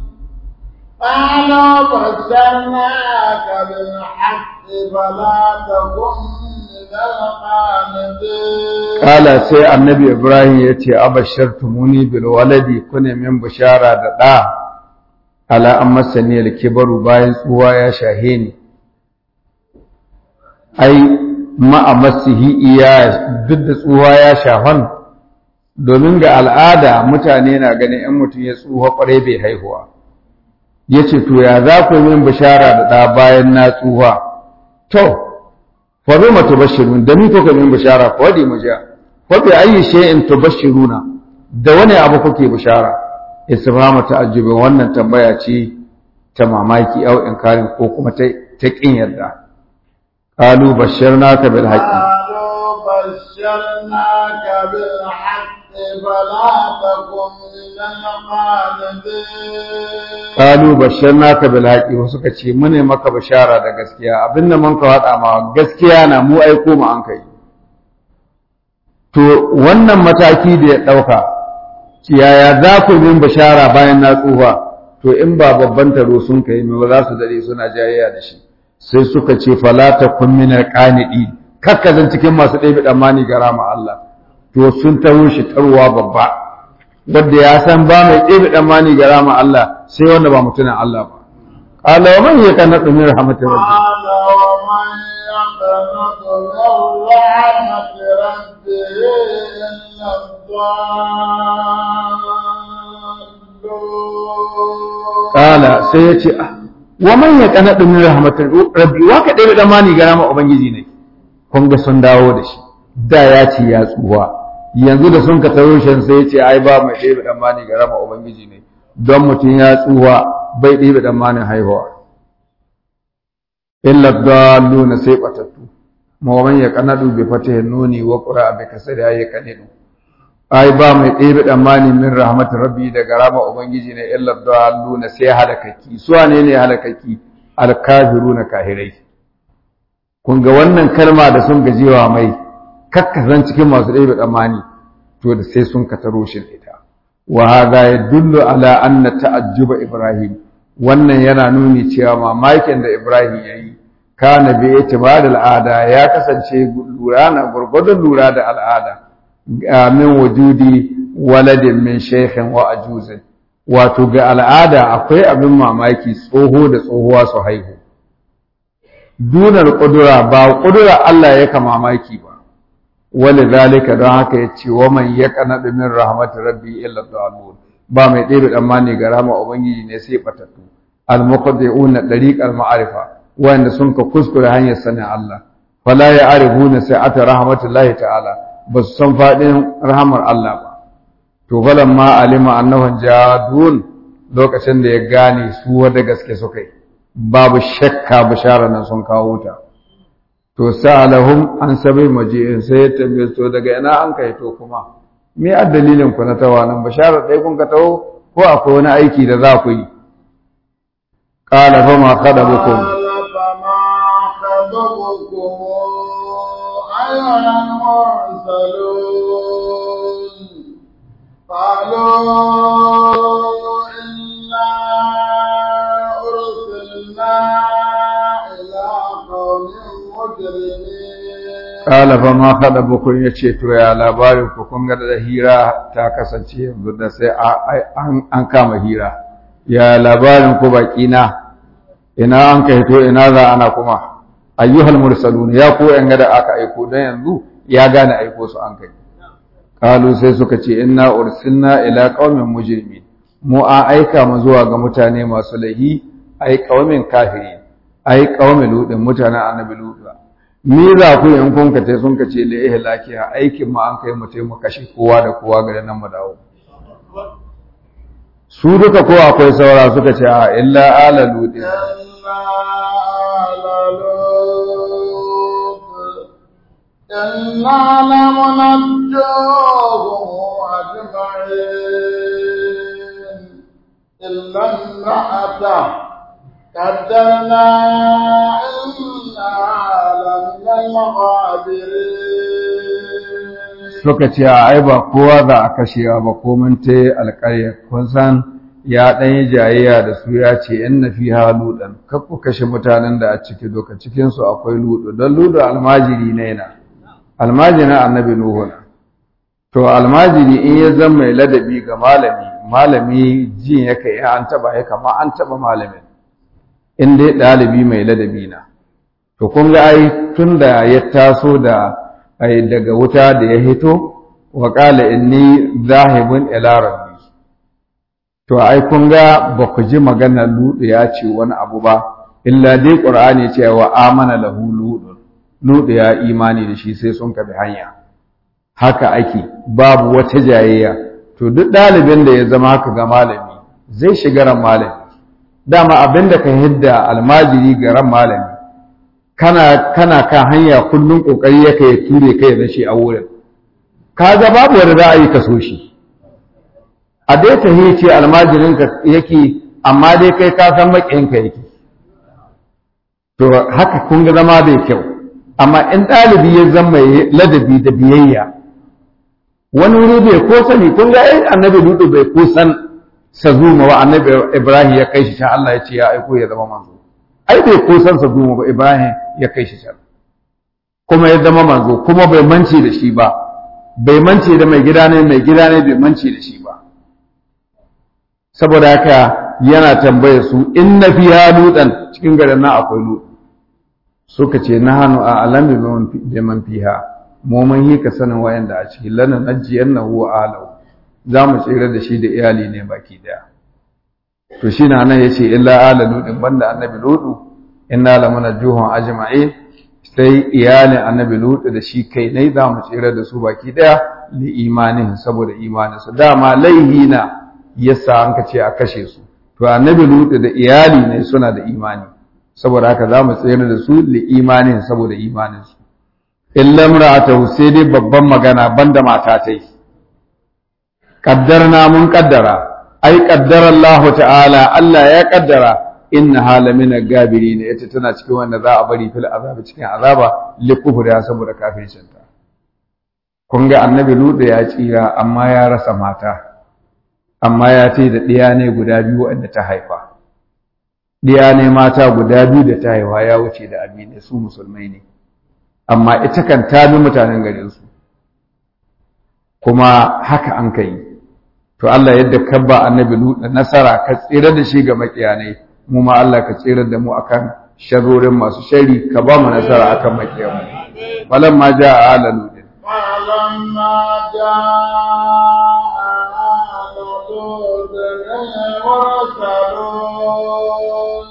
قالوا بشرناك بالحق فلا تكن من القانتين قال سي النبي إبراهيم يتي أبشرتموني بالولد كن من بشارة دا على أن مسني الكبر باين سوا يا شاهيني أي ما أمسه إياه ضد سوا يا شاهن domin ga al'ada mutane na ganin ‘yan mutum ya tsuha ƙwarai bai haihuwa’ ya ce to ya za ku min bishara da ɗa bayan na tsuha to fa bi ma tubashirun da ni kuka min bishara ko di mu ja fa bi ayi shay'in tubashiruna da wani abu kuke bishara istifhamu ta'ajjubi wannan tambaya ce ta mamaki au inkarin ko kuma ta ta kin yarda qalu basharnaka bil haqqi قالوا بشرناك بالحق فلا تكن من القانتين qalu basharnaka bil haqqi wasu suka ce mune maka bishara da gaskiya abinda mun ka wada ma gaskiya na mu aiko mu an kai to wannan mataki da ya dauka yaya za ku min bishara bayan na tsufa to in ba babban taro sun kai me ba za su dare suna jayayya da shi sai suka ce fala takun min alqanidi kakkazan cikin masu ɗebe tsammani ga rama Allah to sun taro shi tarwa babba wanda ya san ba mai ɗebe tsammani ga rama Allah sai wanda ba mutumin Allah ba qala wa man yaqnatu min rahmatir rabbi قال ومن يقنط من رحمة ربه إلا الضالون qala sai ya ce ah, wa man yaqnatu min rahmatir rabbi wa ka ɗebe tsammani ga rama ubangiji ne kun ga sun dawo da shi da ya ce ya tsuwa yanzu da sun ka taro shi sai ya ce ai ba mai ɗebe tsammani ga rama ubangiji ne don mutum ya tsuwa bai ɗebe tsammanin haihuwa illa dalluna sai batattu mawaman ya kanadu bi fatihi nuni wa qura bi kasri ya kanidu ai ba mai ɗebe tsammani min rahmatin rabbi daga rama ubangiji ne illa dalluna sai halakaki su wane ne halakaki alkafiruna kahirai kun ga wannan kalma da sun gajewa mai kakkazan cikin masu ɗaya tsammani to da sai sun ka taro shi ita wa hada yadullu ala anna ta'ajjuba ibrahim wannan yana nuni cewa mamakin da ibrahim yayi kana bi itibar al'ada ya kasance lura na gurgurdun lura da al'ada ga min wujudi waladin min shaykhin wa ajuzin wato ga al'ada akwai abin mamaki tsoho da tsohuwa su haihu dunar ƙudura ba ƙudura Allah ya ka mamaki ba wani zalika don haka ya ce wa man ya kanaɗu min rahmatu rabbi illa dalun ba mai ɗebe tsammani ga rama ubangiji ne sai batattu al-muqaddi'una dariqal ma'arifa wanda sun ka kuskure hanyar sanin Allah fala ya arifuna sa'ata rahmatullahi ta'ala ba su san faɗin rahmar Allah ba to ma alima annahum jadun lokacin da ya gane su wanda gaske suka yi babu shakka bishara nan sun kawo ta to sa'alahum an sabai maji'in sai ya tambaye to daga ina an kai to kuma me a dalilin ku na tawa nan bishara dai kun ka taho ko akwai wani aiki da za ku yi qala fa ma khadabukum قال فما خطبكم أيها المرسلون قالوا إنا أرسلنا إلى قوم مجرمين qala fa ma khadabukum yace to ya labarin ku kun ga da hira ta kasance yanzu da sai an an kama hira ya labarin ku baki na ina an kai to ina za ana kuma ayyuhal mursalun ya ko yan da aka aiko dan yanzu ya gane aiko su an kai kalu sai suka ce inna ursilna ila qaumin mujrimin mu a aika mu zuwa ga mutane masu lahi ai qaumin kafiri ai qaumin ludin mutanen annabi ludu ni za ku in kun ka tai sun ka ce la ihlaki aikin mu an kai mu tai mu kashe kowa da kowa ga nan mu dawo su duka ko akwai saura suka ce a illa ala ludin إنا لمنجوهم أجمعين إلا امرأته قدرنا إنها لمن الغابرين suka ce a ai ba kowa za a kashewa ba ko mun ta alƙarya kun san ya ɗan yi jayayya da su ya ce in na fi haluɗan kar ku kashe mutanen da a ciki doka cikinsu akwai luɗu don luɗu almajiri ne na almajirin annabi nuhu na to almajiri in ya zama mai ladabi ga malami malami jin ya kai an taɓa ya kama an taɓa malamin in dai ɗalibi mai ladabi na to kun ga ai tun da ya taso da ai daga wuta da ya hito wa qala inni zahibun ila rabbi to ai kun ga ba ku ji magana ludu ya ce wani abu ba illa dai qur'ani ya ce wa amana lahu ludu ludu ya imani da shi sai sun kabi hanya haka ake babu wata jayayya to duk ɗalibin da ya zama haka ga malami zai shiga ran malami dama abin da ka hidda almajiri ga ran malami kana kana kan hanya kullum kokari yake ya ture kai da shi a wurin kaga babu wanda za a yi kaso shi a dai ta ce almajirin ka yake amma dai kai ka san makiyin ka yake to haka kun ga zama bai kyau amma in ɗalibi ya zama ladabi da biyayya wani wuri bai ko sani kun ga ai annabi lutu bai ko san sazuma wa annabi ibrahim ya kai shi can Allah ya ce ya aiko ya zama manzo ai bai ko san sazuma ba ibrahim ya kai shi can kuma ya zama manzo kuma bai mance da shi ba bai mance da mai gida ne mai gida ne bai mance da shi ba saboda haka yana tambaye su in na fiya lutan cikin garin nan akwai lutu suka ce na hannu a alami bi man fiha mu mun yi ka sanin wayanda a ciki lana najiyannahu wa alahu za mu tsira da shi da iyali ne baki daya to shi na nan yace illa ala ludin banda annabi ludu inna lamana juhun ajma'in sai iyalin annabi ludu da shi kai ne za mu tsira da su baki daya li imanin saboda imanin su dama laihi na yasa an ka ce a kashe su to annabi ludu da iyali ne suna da imani saboda haka za mu tsira da su li imanin saboda imanin su illa imra'atahu sai dai babban magana banda mata ta yi qaddarna mun qaddara ai qaddara Allah ta'ala Allah ya qaddara inna hala min al-gabirin ita tana cikin wanda za a bari fil azabi cikin azaba li kufriya saboda kafircin ta kun ga annabi Lut ya tsira amma ya rasa mata amma ya ce da ɗiya ne guda biyu wanda ta haifa ɗiya ne mata guda biyu da ta haifa ya wuce da amine su musulmai ne amma ita kan ta bi mutanen garinsu kuma haka an ka yi to Allah yadda ka ba annabi Lut nasara ka tsira da shi ga makiyanai mu ma Allah ka tsira da mu akan sharorin masu shari ka ba mu nasara akan makiyanmu falamma jaa ala lut فلما جاء آل لوط المرسلون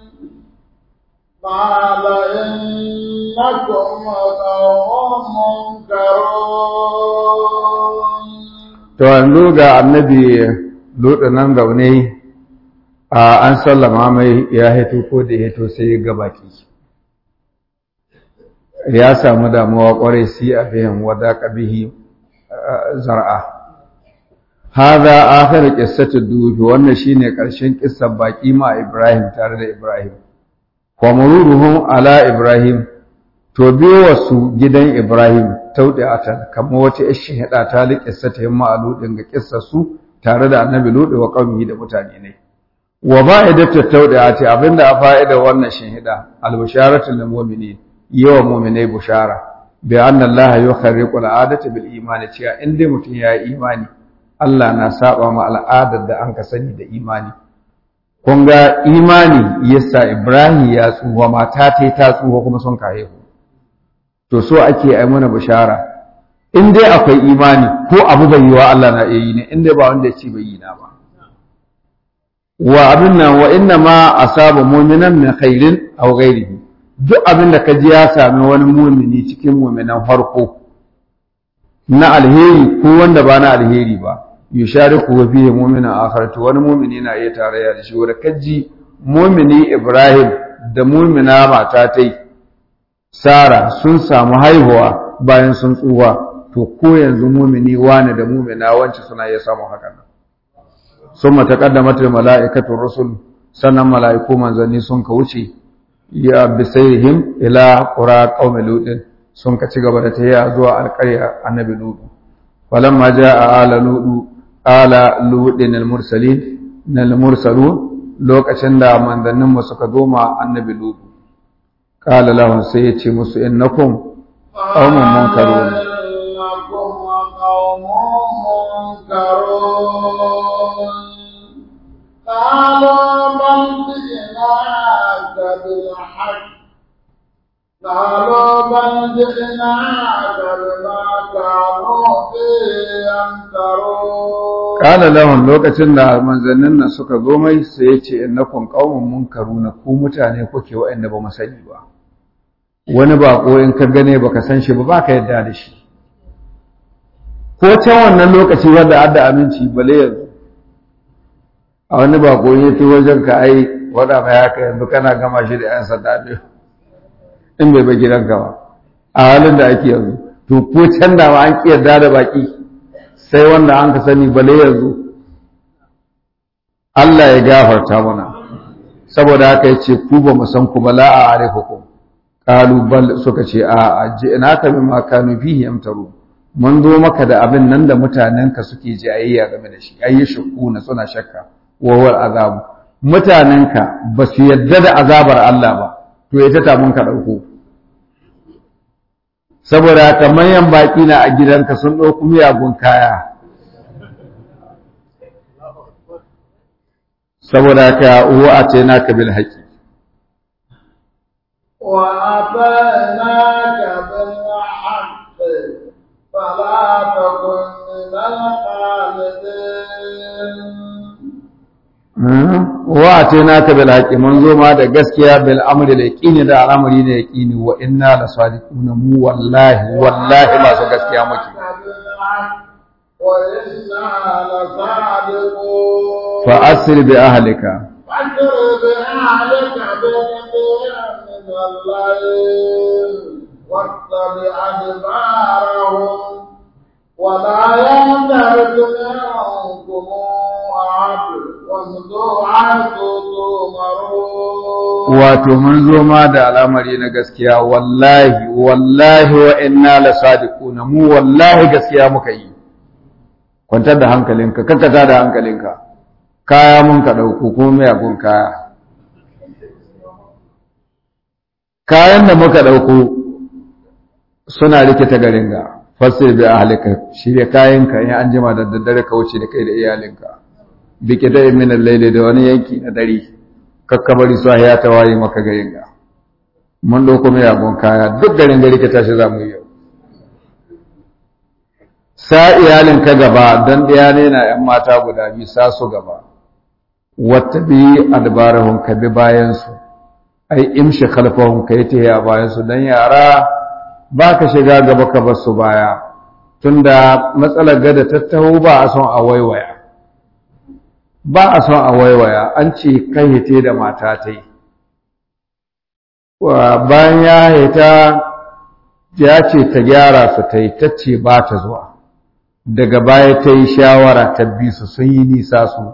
قال إنكم قوم منكرون to yanzu ga annabi Lut nan zaune a an sallama mai ya hito ko da ya hito sai ga baki ya samu damuwa kwarai si a bihin wada kabihi zar'a hadha akhir qissatu dubi wannan shine karshen kissar baki ma Ibrahim tare da Ibrahim wa mururuhum ala Ibrahim to biyo wasu gidan Ibrahim taudi'atan kamar wata ishin hada ta li qissata yamma aludin ga kissar su tare da Annabi Lut wa qaumihi da mutane ne wa ba'idatu taudi'ati abinda a fa'ida wannan shin hida al-bisharatu lil mu'minin yawa mu'minai bushara bi anna Allah yukharriqu al-'adata bil imani cewa in dai mutum ya yi imani Allah na saba ma al'adar da an ka sani da imani kun ga imani yasa Ibrahim ya tsuwa mata ta ta tsuwa kuma sun kaye ku to so ake ai mana bishara in dai akwai imani ko abu bai yi wa Allah na iya yi ne in dai ba wanda ya ce bai yi na ba wa abin nan wa inna ma asaba mu'minan min khairin aw ghairihi duk abin da ka ji ya sami wani mumini cikin muminan farko na alheri ko wanda ba na alheri ba yushariku wa fihi mu'minan akhar to wani mumini na iya tarayya da shi wanda kaji mumini Ibrahim da mumina mata tai Sara sun samu haihuwa bayan sun tsuwa to ko yanzu mumini wani da mumina wance suna iya samun hakan summa taqaddamat malaikatu rusul sannan mala'iku manzanni sun ka wuce ya bisaihim ila qura qaumi lutin sun ka ci gaba da tafiya zuwa alƙarya annabi lutu falamma jaa ala lutu ala lutin almursalin nal mursalun lokacin da manzannin mu suka zo ma annabi lutu qala lahum sai ya ce musu innakum qaumun munkarun إنكم قوم منكرون قالوا بل جئناك بالحق قالوا بل جئناك بما كانوا فيه يمترون Kala lahun lokacin da manzannin nan suka zo mai sai ya ce innakum qaumun munkaruna ku mutane kuke waɗanda ba mu sani ba wani bako in ka gane baka san shi ba baka yadda da shi ko can wannan lokaci wanda adda aminci bale yanzu a wani bako ya ta wajen ka ai wada mai haka yanzu kana gama shi da yan sanda ne in bai bai gidanka ba a halin da ake yanzu to ko can da ma an kiyarda da baki sai wanda an ka sani bale yanzu Allah ya gafarta mana saboda haka ya ce ku ba mu san ku ba la a arifukum qalu bal suka ce a ajinaka bima kanu fihi yamtaru mun zo maka da abin nan da mutanenka suke jayayya game da shi ayi shukuna suna shakka wa wal azab mutanenka ba su yadda da azabar Allah ba to ita ta mun ka dauko saboda haka manyan baki na a gidanka sun dauko miyagun kaya saboda haka uwa a ce naka bil haƙi وأتيناك بالحق فلا تكن من الخالدين wa a ce naka bil haƙi mun zo ma da gaskiya bil amri da yaqini da al'amari da yaqini wa inna la sadiquna mu wallahi wallahi masu gaskiya muke وإنا لصادقون fa asri bi ahlika فاكر بأهلك بنبي من الليل واتبع أدبارهم ولا يمتلك منكم أحد وامضوا حيث تؤمرون wato mun zo ma da al'amari na gaskiya wallahi wallahi wa inna la sadiquna mu wallahi gaskiya muka yi kwantar da hankalinka kakkata da hankalinka kaya mun ka dauko ko miyagun kaya kayan da muka dauko suna rikita garin ga fasir bi ahlika shirya kayanka in an jima da daddare ka wuce da kai da iyalinka bi kida min al-layli da wani yanki na dare kakkabari su ya ta waye maka garin ga mun dauko miyagun kaya duk garin gari ka tashi za mu yi yau sa iyalinka gaba don ɗaya ne na ‘yan mata guda biyu sa su gaba wata bi adbarahun ka bi bayansu ai imshi khalfahun ka yi ta a bayansu don yara ba ka shiga gaba ka bar su baya tunda matsalar gada tattaho ba a son a waiwaya ba a son a waiwaya an ce kan hite da mata ta yi bayan ya hita ya ce ta gyara su ta yi ta ce ba ta zuwa daga baya ta yi shawara ta bi su sun yi nisa su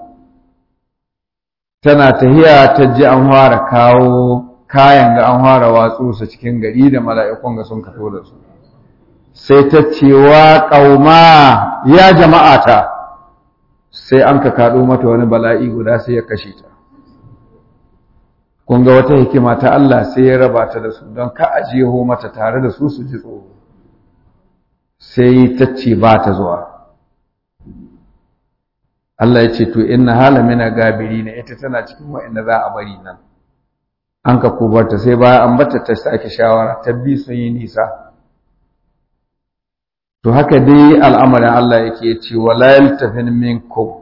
tana tahiya ta ji an fara kawo kayan ga an fara watsu su cikin gari da mala'ikun ga sun kato da su sai ta ce wa ƙauma ya jama'ata sai an ka kaɗo mata wani bala'i guda sai ya kashe ta kun ga wata hikima ta Allah sai ya raba ta da su don ka ajiyeho mata tare da su su ji tsoro sai ta ce ba ta zuwa Allah ya ce to inna hala mina gabiri ne ita tana cikin wa'anda za a bari nan an ka kubarta sai bayan an bata ta sake shawara ta bi sun yi nisa to haka dai al'amarin Allah yake ce wala yaltafin minkum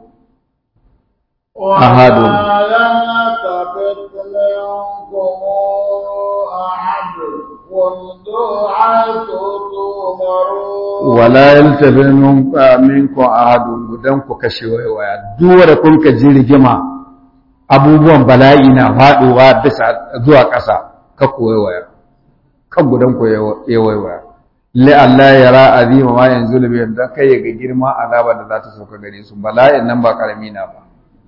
أحد. ولا يلتفت منكم أحد وامضوا حيث تؤمرون wala yaltafin minkum ahadun gudan ku kashe waya duk wanda kun ka ji rigima abubuwan bala'i na faduwa bisa zuwa ƙasa ka koyi waya kan gudan ku ya waya li Allah ya ra azima ma yanzu da biyan dan kai ga girma azaba da za ta sauka gare su bala'in nan ba karami na ba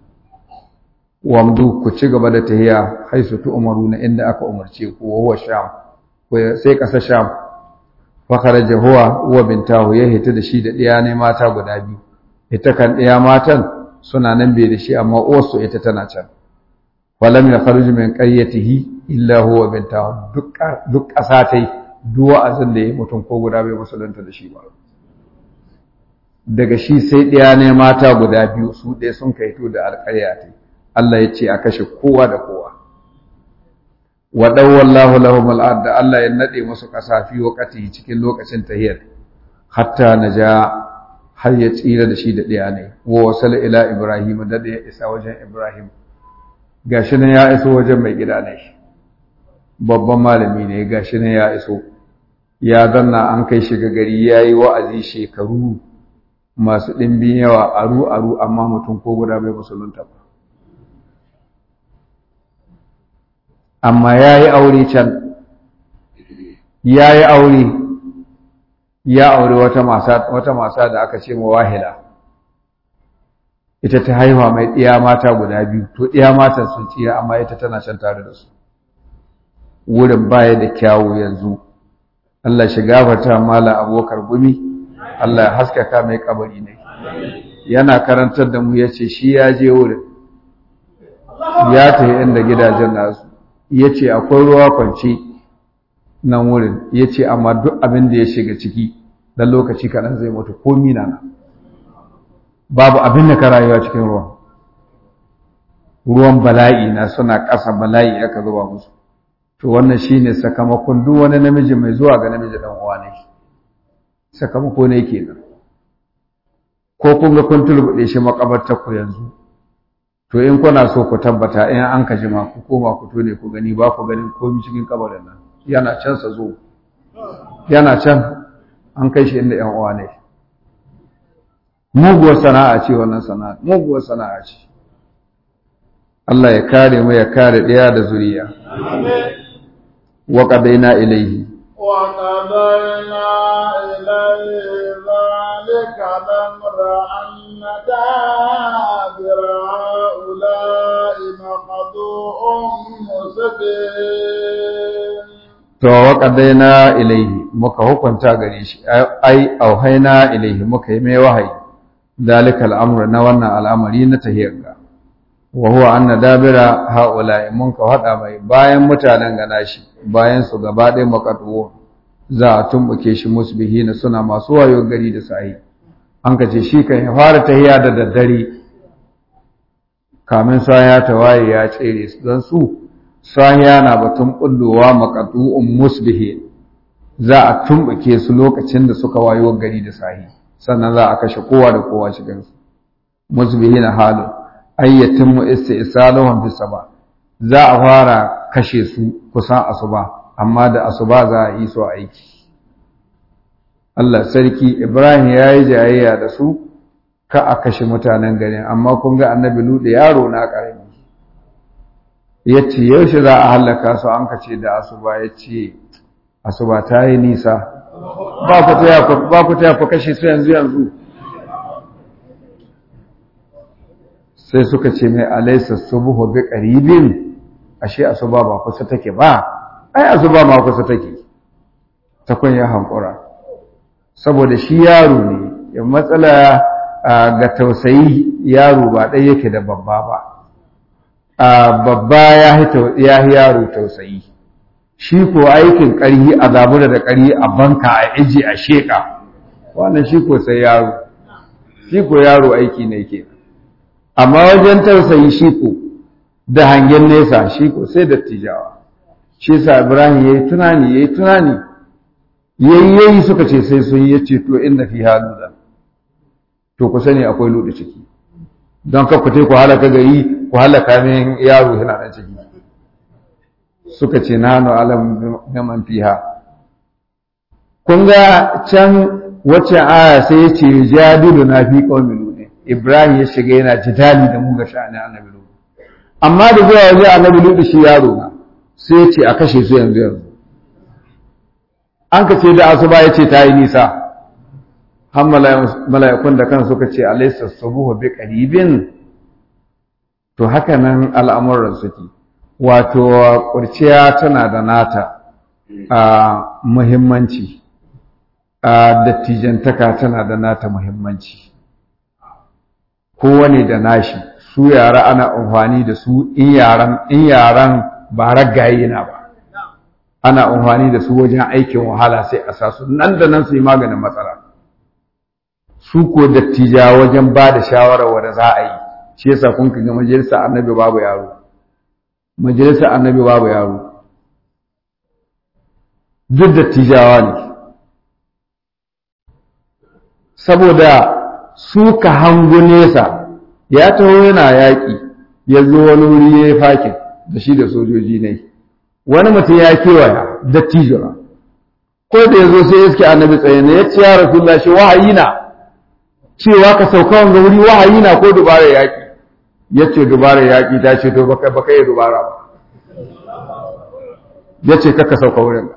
wamdu ku ci gaba da tahiya haisu tu umaruna inda aka umarce ku wa huwa sham ko sai ƙasar sham fa kharaja huwa wa bintahu ya hita da shi da ɗiya ne mata guda biyu ita kan ɗiya matan suna nan bai da shi amma uwarsu ita tana can falam ya kharuju min qaryatihi illa huwa bintahu duk duk ƙasa tai duk wa'azin da ya mutum ko guda bai musulunta da shi ba daga shi sai ɗiya ne mata guda biyu su ɗaya sun kaito da alƙarya tai Allah ya ce a kashe kowa da kowa wa dawwallahu lahum al da Allah ya nade musu ƙasa fi waqati cikin lokacin tahiyar hatta naja har ya tsira da shi da ɗaya ne wa wasala ila ibrahim da ya isa wajen ibrahim gashi nan ya iso wajen mai gida ne babban malami ne gashi nan ya iso ya zanna an kai shi ga gari yayi wa'azi shekaru masu ɗimbin yawa aru aru amma mutum ko guda bai musulunta ba amma ya yi aure can ya yi aure ya aure wata masa da aka ce wahila ita ta haihuwa mai ɗiya mata guda biyu to ɗiya matan sun tsira amma ita tana can tare da su wurin baya da kyawu yanzu Allah shi gafarta mala abokar gumi Allah ya haskaka mai kabari ne yana karantar da mu ya ce shi ya je wurin ya tafi inda gidajen nasu ya ce akwai ruwa kwance nan wurin ya ce amma duk abin da ya shiga ciki dan lokaci kaɗan zai mutu ko mina na babu abin da ka rayuwa cikin ruwan ruwan bala'i na suna ƙasa bala'i aka zuba musu to wannan shine sakamakon duk wani namiji mai zuwa ga namiji dan uwa ne sakamako ne kenan ko kun ga kun tulbuɗe shi makabartar ku yanzu to in kuna so ku tabbata in an ka jima ku koma ku tone ku gani ba ku ganin komai cikin kabarin nan yana can sa zo yana can an kai shi inda yan uwa ne muguwar sana'a ce wannan sana'a muguwar sana'a ce Allah ya kare mu ya kare ɗaya da zuriya wa qadaina ilaihi wa qadaina ilaihi zalika lamra anna dabira ulai maqdu'un musbin to wa qadaina ilaihi muka hukunta gare shi ai auhaina ilaihi muka yi mai wahayi dalika al'amru na wannan al'amari na tahiyarka wa huwa anna dabira haula'i mun ka hada mai bayan mutanen gana shi bayan su gaba ɗaya makatuwo za a tumbuke shi musbihina suna masu wayo gari da sahi an ka ce shi kan ya fara tahiya da daddare kamin ya ta waye ya tsere su don su sahiya na batun bullowa makatu'un musbihin za a tumbuke su lokacin da suka wayo gari da sahi sannan za a kashe kowa da kowa cikin su musbihina halin ayyatin mu istisaluhum fi saba za a fara kashe su kusan asuba amma da asuba za a yi su aiki Allah sarki Ibrahim ya yi jayayya da su ka a kashe mutanen garin amma kun ga annabi Lutu yaro na karami ya ce yaushe za a hallaka su an kace da asuba ya ce asuba ta yi nisa ba ku taya ku kashe su yanzu yanzu sai suka ce mai alaisa subuhu bi qaribin ashe asuba ba kusa take ba ai asuba ma kusa take ta kun ya hankura saboda shi yaro ne ya matsala ga tausayi yaro ba ɗaya yake da babba ba babba ya yi yaro tausayi shi ko aikin ƙarhi a zabura da ƙarhi a banka a iji a sheƙa wannan shi ko sai yaro shi ko yaro aiki ne ke amma wajen tausayi shi ko da hangen nesa shi ko sai dattijawa shi sa ibrahim ya yi tunani ya yi tunani yayi yayi suka ce sai sun yi ce to inna fi haluda to ku sani akwai ludu ciki don ka ku ku halaka gari ku halaka min yaro yana nan ciki suka ce nanu alam biman fiha kun ga can wacce aya sai ya ce jadilu na fi qaumi lut ibrahim ya shiga yana jidali da mu ga sha'anin annabi lut amma da zuwa wajen annabi lut shi yaro na sai ya ce a kashe su yanzu yanzu an ka ce da asuba ya ce ta yi nisa har mala'ikun da kan suka ce alaisa sabuhu bi qaribin to haka nan al'amuran suke wato kurciya tana da nata a muhimmanci a dattijantaka tana da nata muhimmanci kowane da nashi su yara ana amfani da su in yaran in yaran ba ragaye na ba ana amfani da su wajen aikin wahala sai a sa su nan da nan su yi maganin matsala su ko dattija wajen ba da shawarar wadda za a yi shi yasa kun ga majalisar annabi babu yaro majalisar annabi babu yaro duk dattijawa ne saboda su ka hango nesa ya taho yana yaƙi ya zo wani wuri ya yi fakin da shi da sojoji ne wani mutum ya kewaya dattijora ko da ya zo sai iske annabi tsaye ne ya ce ya rasulullah shi wahayi na cewa ka sauka wanga wuri wahayi na ko dubara yaƙi ya ce dubara yaƙi ta ce to baka baka yi dubara ba ya ce kaka sauka wurin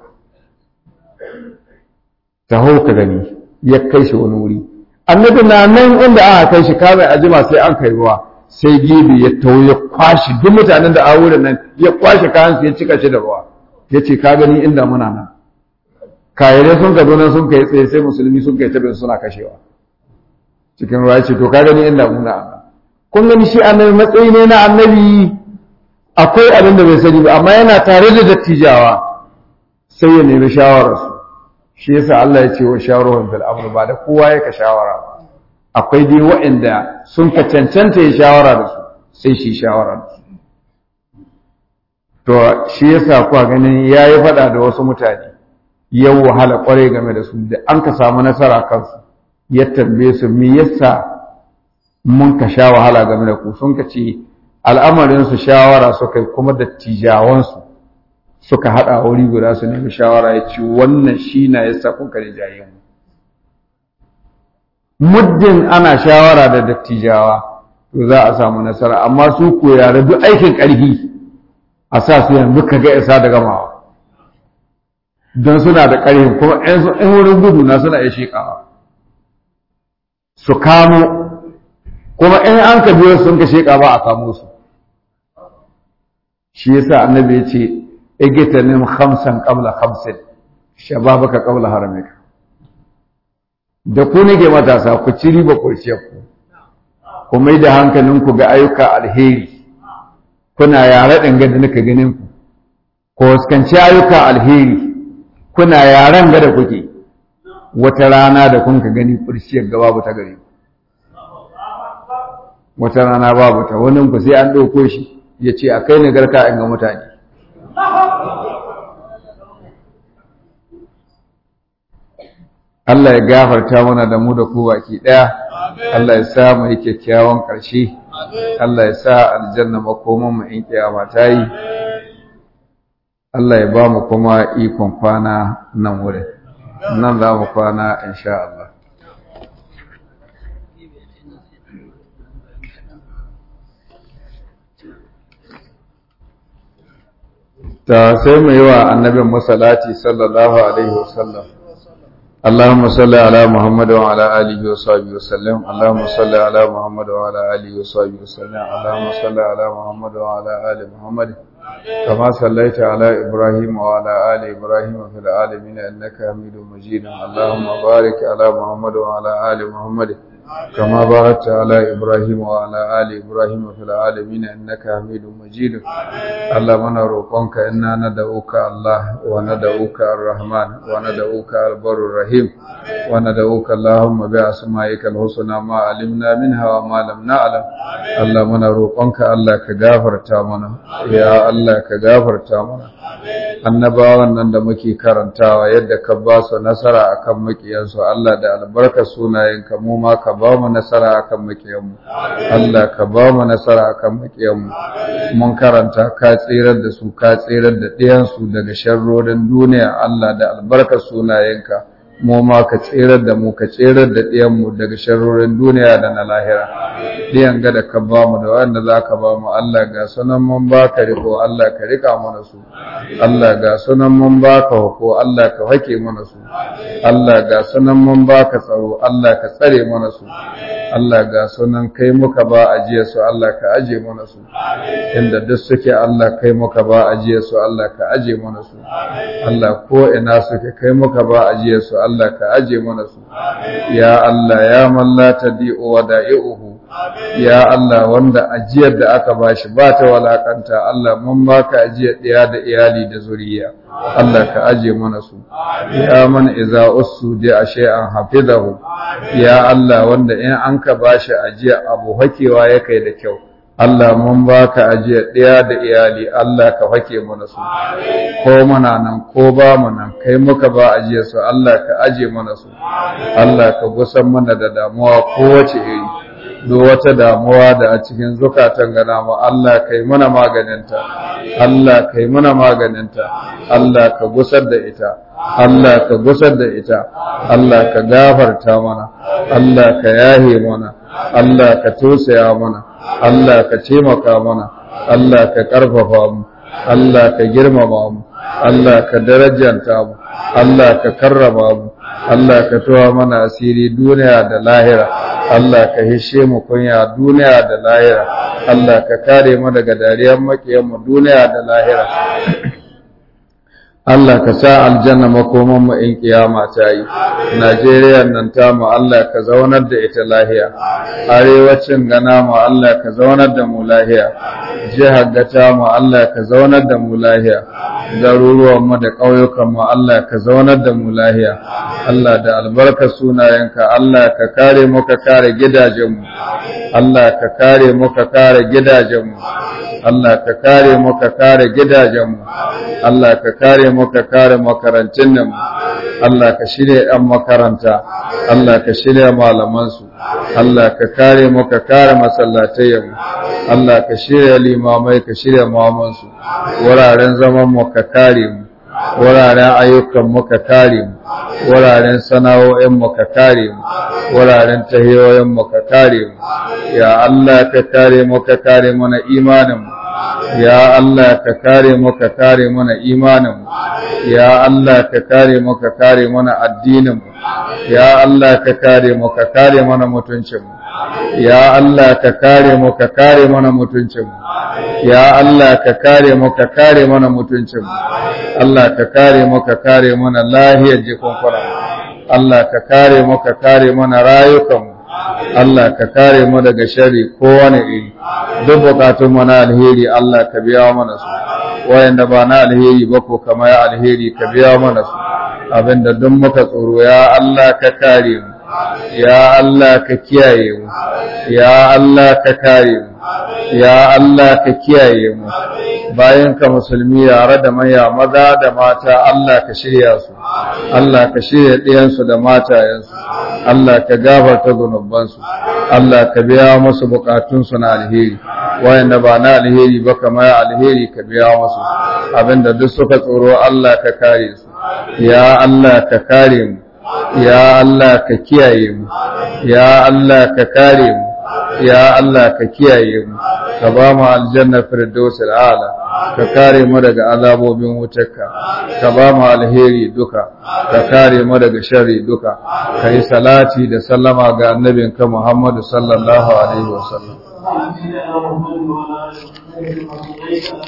taho ka gani ya kai shi wani wuri annabi na nan inda aka kai shi kamar ajima sai an kai ruwa sai gibi ya taho ya kwashi duk mutanen da a wurin nan ya kwashe kayan su ya cika shi da ruwa ya ce ka gani inda muna nan kayarai sun ka nan sun kai tsaye sai musulmi sun kai tabin suna kashewa cikin ruwa ya ce to ka gani inda muna nan kun gani shi annabi matsayi ne na annabi akwai abin da bai sani ba amma yana tare da dattijawa sai ya nemi shawararsu shi yasa Allah ya ce wa shawarun bil amr ba da kowa yake shawara ba akwai dai waɗanda sun ka cancanta ya shawara da su sai shi shawara da su to shi yasa kuwa ganin yayi faɗa da wasu mutane yau wahala kwarai game da su da an ka samu nasara kansu ya tambaye su me yasa mun ka sha wahala game da ku sun ka ce al'amarin su shawara suka kuma dattijawansu suka haɗa wuri guda su nemi shawara ya ce wannan shi na ya sa kuka da jayen muddin ana shawara da dattijawa to za a samu nasara amma su ko yare duk aikin ƙarfi a sa su yanzu ka ga isa da gamawa don suna da ƙarfin kuma in wurin gudu na suna iya sheƙawa su kamo kuma in an ka biyo sun ka sheƙa ba a kamo su shi yasa annabi ya ce igitanim khamsan qabla khamsin shababaka qabla haramika da ku nake matasa ku ci riba kurciyar ku ku mai da hankalinku ga ayyuka alheri kuna yare ɗin da nika ganin ku ku waskanci ayyuka alheri kuna yaren ga da kuke wata rana da kun ka gani kurciyar ga babu ta gare wata rana babu ta wani ku sai an ɗauko shi ya ce a kai ni garka in ga mutane Allah ya gafarta mana da mu da ku baki ɗaya Allah ya sa mu yi kyakkyawan ƙarshe Allah ya sa aljanna makoman mu in kiyama ta yi Allah ya ba mu kuma ikon kwana nan wurin nan za mu kwana insha Allah ta sai mu yi wa annabin masalati sallallahu alaihi wasallam اللهم صل على محمد وعلى آله وصحبه وسلم اللهم صل على محمد وعلى آله وصحبه وسلم اللهم صل على محمد وعلى آل محمد كما صليت على إبراهيم وعلى آل إبراهيم في العالمين إنك حميد مجيد اللهم بارك على محمد وعلى آل محمد كما باركت على إبراهيم وعلى آل إبراهيم في العالمين إنك حميد مجيد اللهم نروقك إنا ندعوك الله وندعوك الرحمن وندعوك البر الرحيم وندعوك اللهم بأسمائك الحسنى ما علمنا منها وما لم نعلم اللهم نروقك الله كغافر تامنا يا الله كغافر تامنا annabawan nan da muke karantawa yadda ka ba su nasara akan makiyansu Allah da albarkar sunayenka mu ma ka ba mu nasara akan makiyanmu Allah ka ba mu nasara akan makiyanmu mun karanta ka tsirar da su ka tsirar da ɗiyansu daga sharrorin duniya Allah da albarkar sunayenka mu ma ka tsirar da mu ka tsirar da ɗiyanmu daga sharrorin duniya da na lahira ɗiyan ga da ka ba mu da wanda za ka ba mu Allah ga sunan mun ba ka riko Allah ka rika mana su Allah ga sunan mun ba ka hako Allah ka hake mana su Allah ga sunan mun ba ka tsaro Allah ka tsare mana su Allah ga sunan kai muka ba ajiye su Allah ka aje mana su inda duk suke Allah kai muka ba ajiye su Allah ka aje mana su Allah ko ina suke kai muka ba ajiye su Allah ka aje mana su ya Allah ya man la tadi'u wa da'i'uhu ya Allah wanda ajiyar da aka bashi ba ta walakanta Allah mun baka ajiyar ɗaya da iyali da zuriya Allah ka aje mana su ya man iza ussu di shay'an hafizahu ya Allah wanda in an ka bashi ajiya abu hakewa ya kai da kyau Allah mun baka ajiyar ɗaya da iyali Allah ka hake mana su ko muna nan ko ba mu nan kai muka ba ajiyar su Allah ka aje mana su Allah ka gusan mana da damuwa kowace iri duk wata damuwa da a cikin zukatan gana mu Allah kai mana maganinta Allah kai mana maganinta Allah ka gusar da ita Allah ka gusar da ita Allah ka gafarta mana Allah ka yahe mana Allah ka tosaya mana Allah ka taimaka mana Allah ka ƙarfafa mu Allah ka girmama mu Allah ka darajanta mu Allah ka karrama mu Allah ka tuwa mana asiri duniya da lahira Allah ka hishe mu kunya duniya da lahira Allah ka kare mu daga dariyar makiyan mu duniya da lahira Allah ka sa aljanna makoman mu in kiyama ta yi Najeriya nan ta mu Allah ka zaunar da ita lahiya arewacin gana mu Allah ka zaunar da mu lahiya jihar gata mu Allah ka zaunar da mu lahiya garuruwan mu da ƙauyukan mu Allah ka zaunar da mu lahiya Allah da albarka sunayenka Allah ka kare mu ka kare gidajen mu Allah ka kare mu ka kare gidajen mu Allah ka kare mu ka kare gidajen mu Allah ka kare mu ka kare makarantun nan Allah ka shirya ‘yan makaranta, Allah ka shirya malamansu, Allah ka kare mu ka kare masallatayenmu, Allah ka shirya limamai ka shirya mamansu, wuraren zaman mu ka kare mu, wuraren ayyukan mu ka kare mu, wuraren sana'o'in mu ka kare mu, wuraren tahiyoyin mu ka kare mu, ya Allah ka kare mu ka kare mana imanin mu. Ya Allah ka kare mu ka kare mana imaninmu ya Allah ka kare mu ka kare mana addininmu ya Allah ka kare mu ka kare mana mutuncinmu ya Allah ka kare mu ka kare mana mutuncinmu ya Allah ka kare mu ka kare mana mutuncinmu Allah ka kare mu ka kare mana lahiyar jikunkunan Allah ka kare mu ka kare mana rayukanmu Allah ka kare mu daga shari kowane iri duk bukatun mu na alheri Allah ka biya mana su wayanda ba na alheri ba ko kama ya alheri ka biya mana su abinda duk muka tsoro ya Allah ka kare mu ya Allah ka kiyaye mu ya Allah ka kare mu ya Allah ka kiyaye mu bayan ka musulmi yare da maya maza da mata Allah ka shirya su Allah ka shirya ɗiyansu da matayensu Allah ka gafarta zunubansu Allah ka biya musu bukatunsu na alheri wayanda ba na alheri ba kamar alheri ka biya musu abinda duk suka tsoro Allah ka kare su ya Allah ka kare mu ya Allah ka kiyaye mu ya Allah ka kare mu ya Allah ka kiyaye mu ka ba mu aljanna firdausul a'la ka kare mu daga azabobin wutarka ka ba mu alheri duka ka kare mu daga sharri duka ka yi salati da sallama ga annabinka Muhammadu sallallahu alaihi wasallam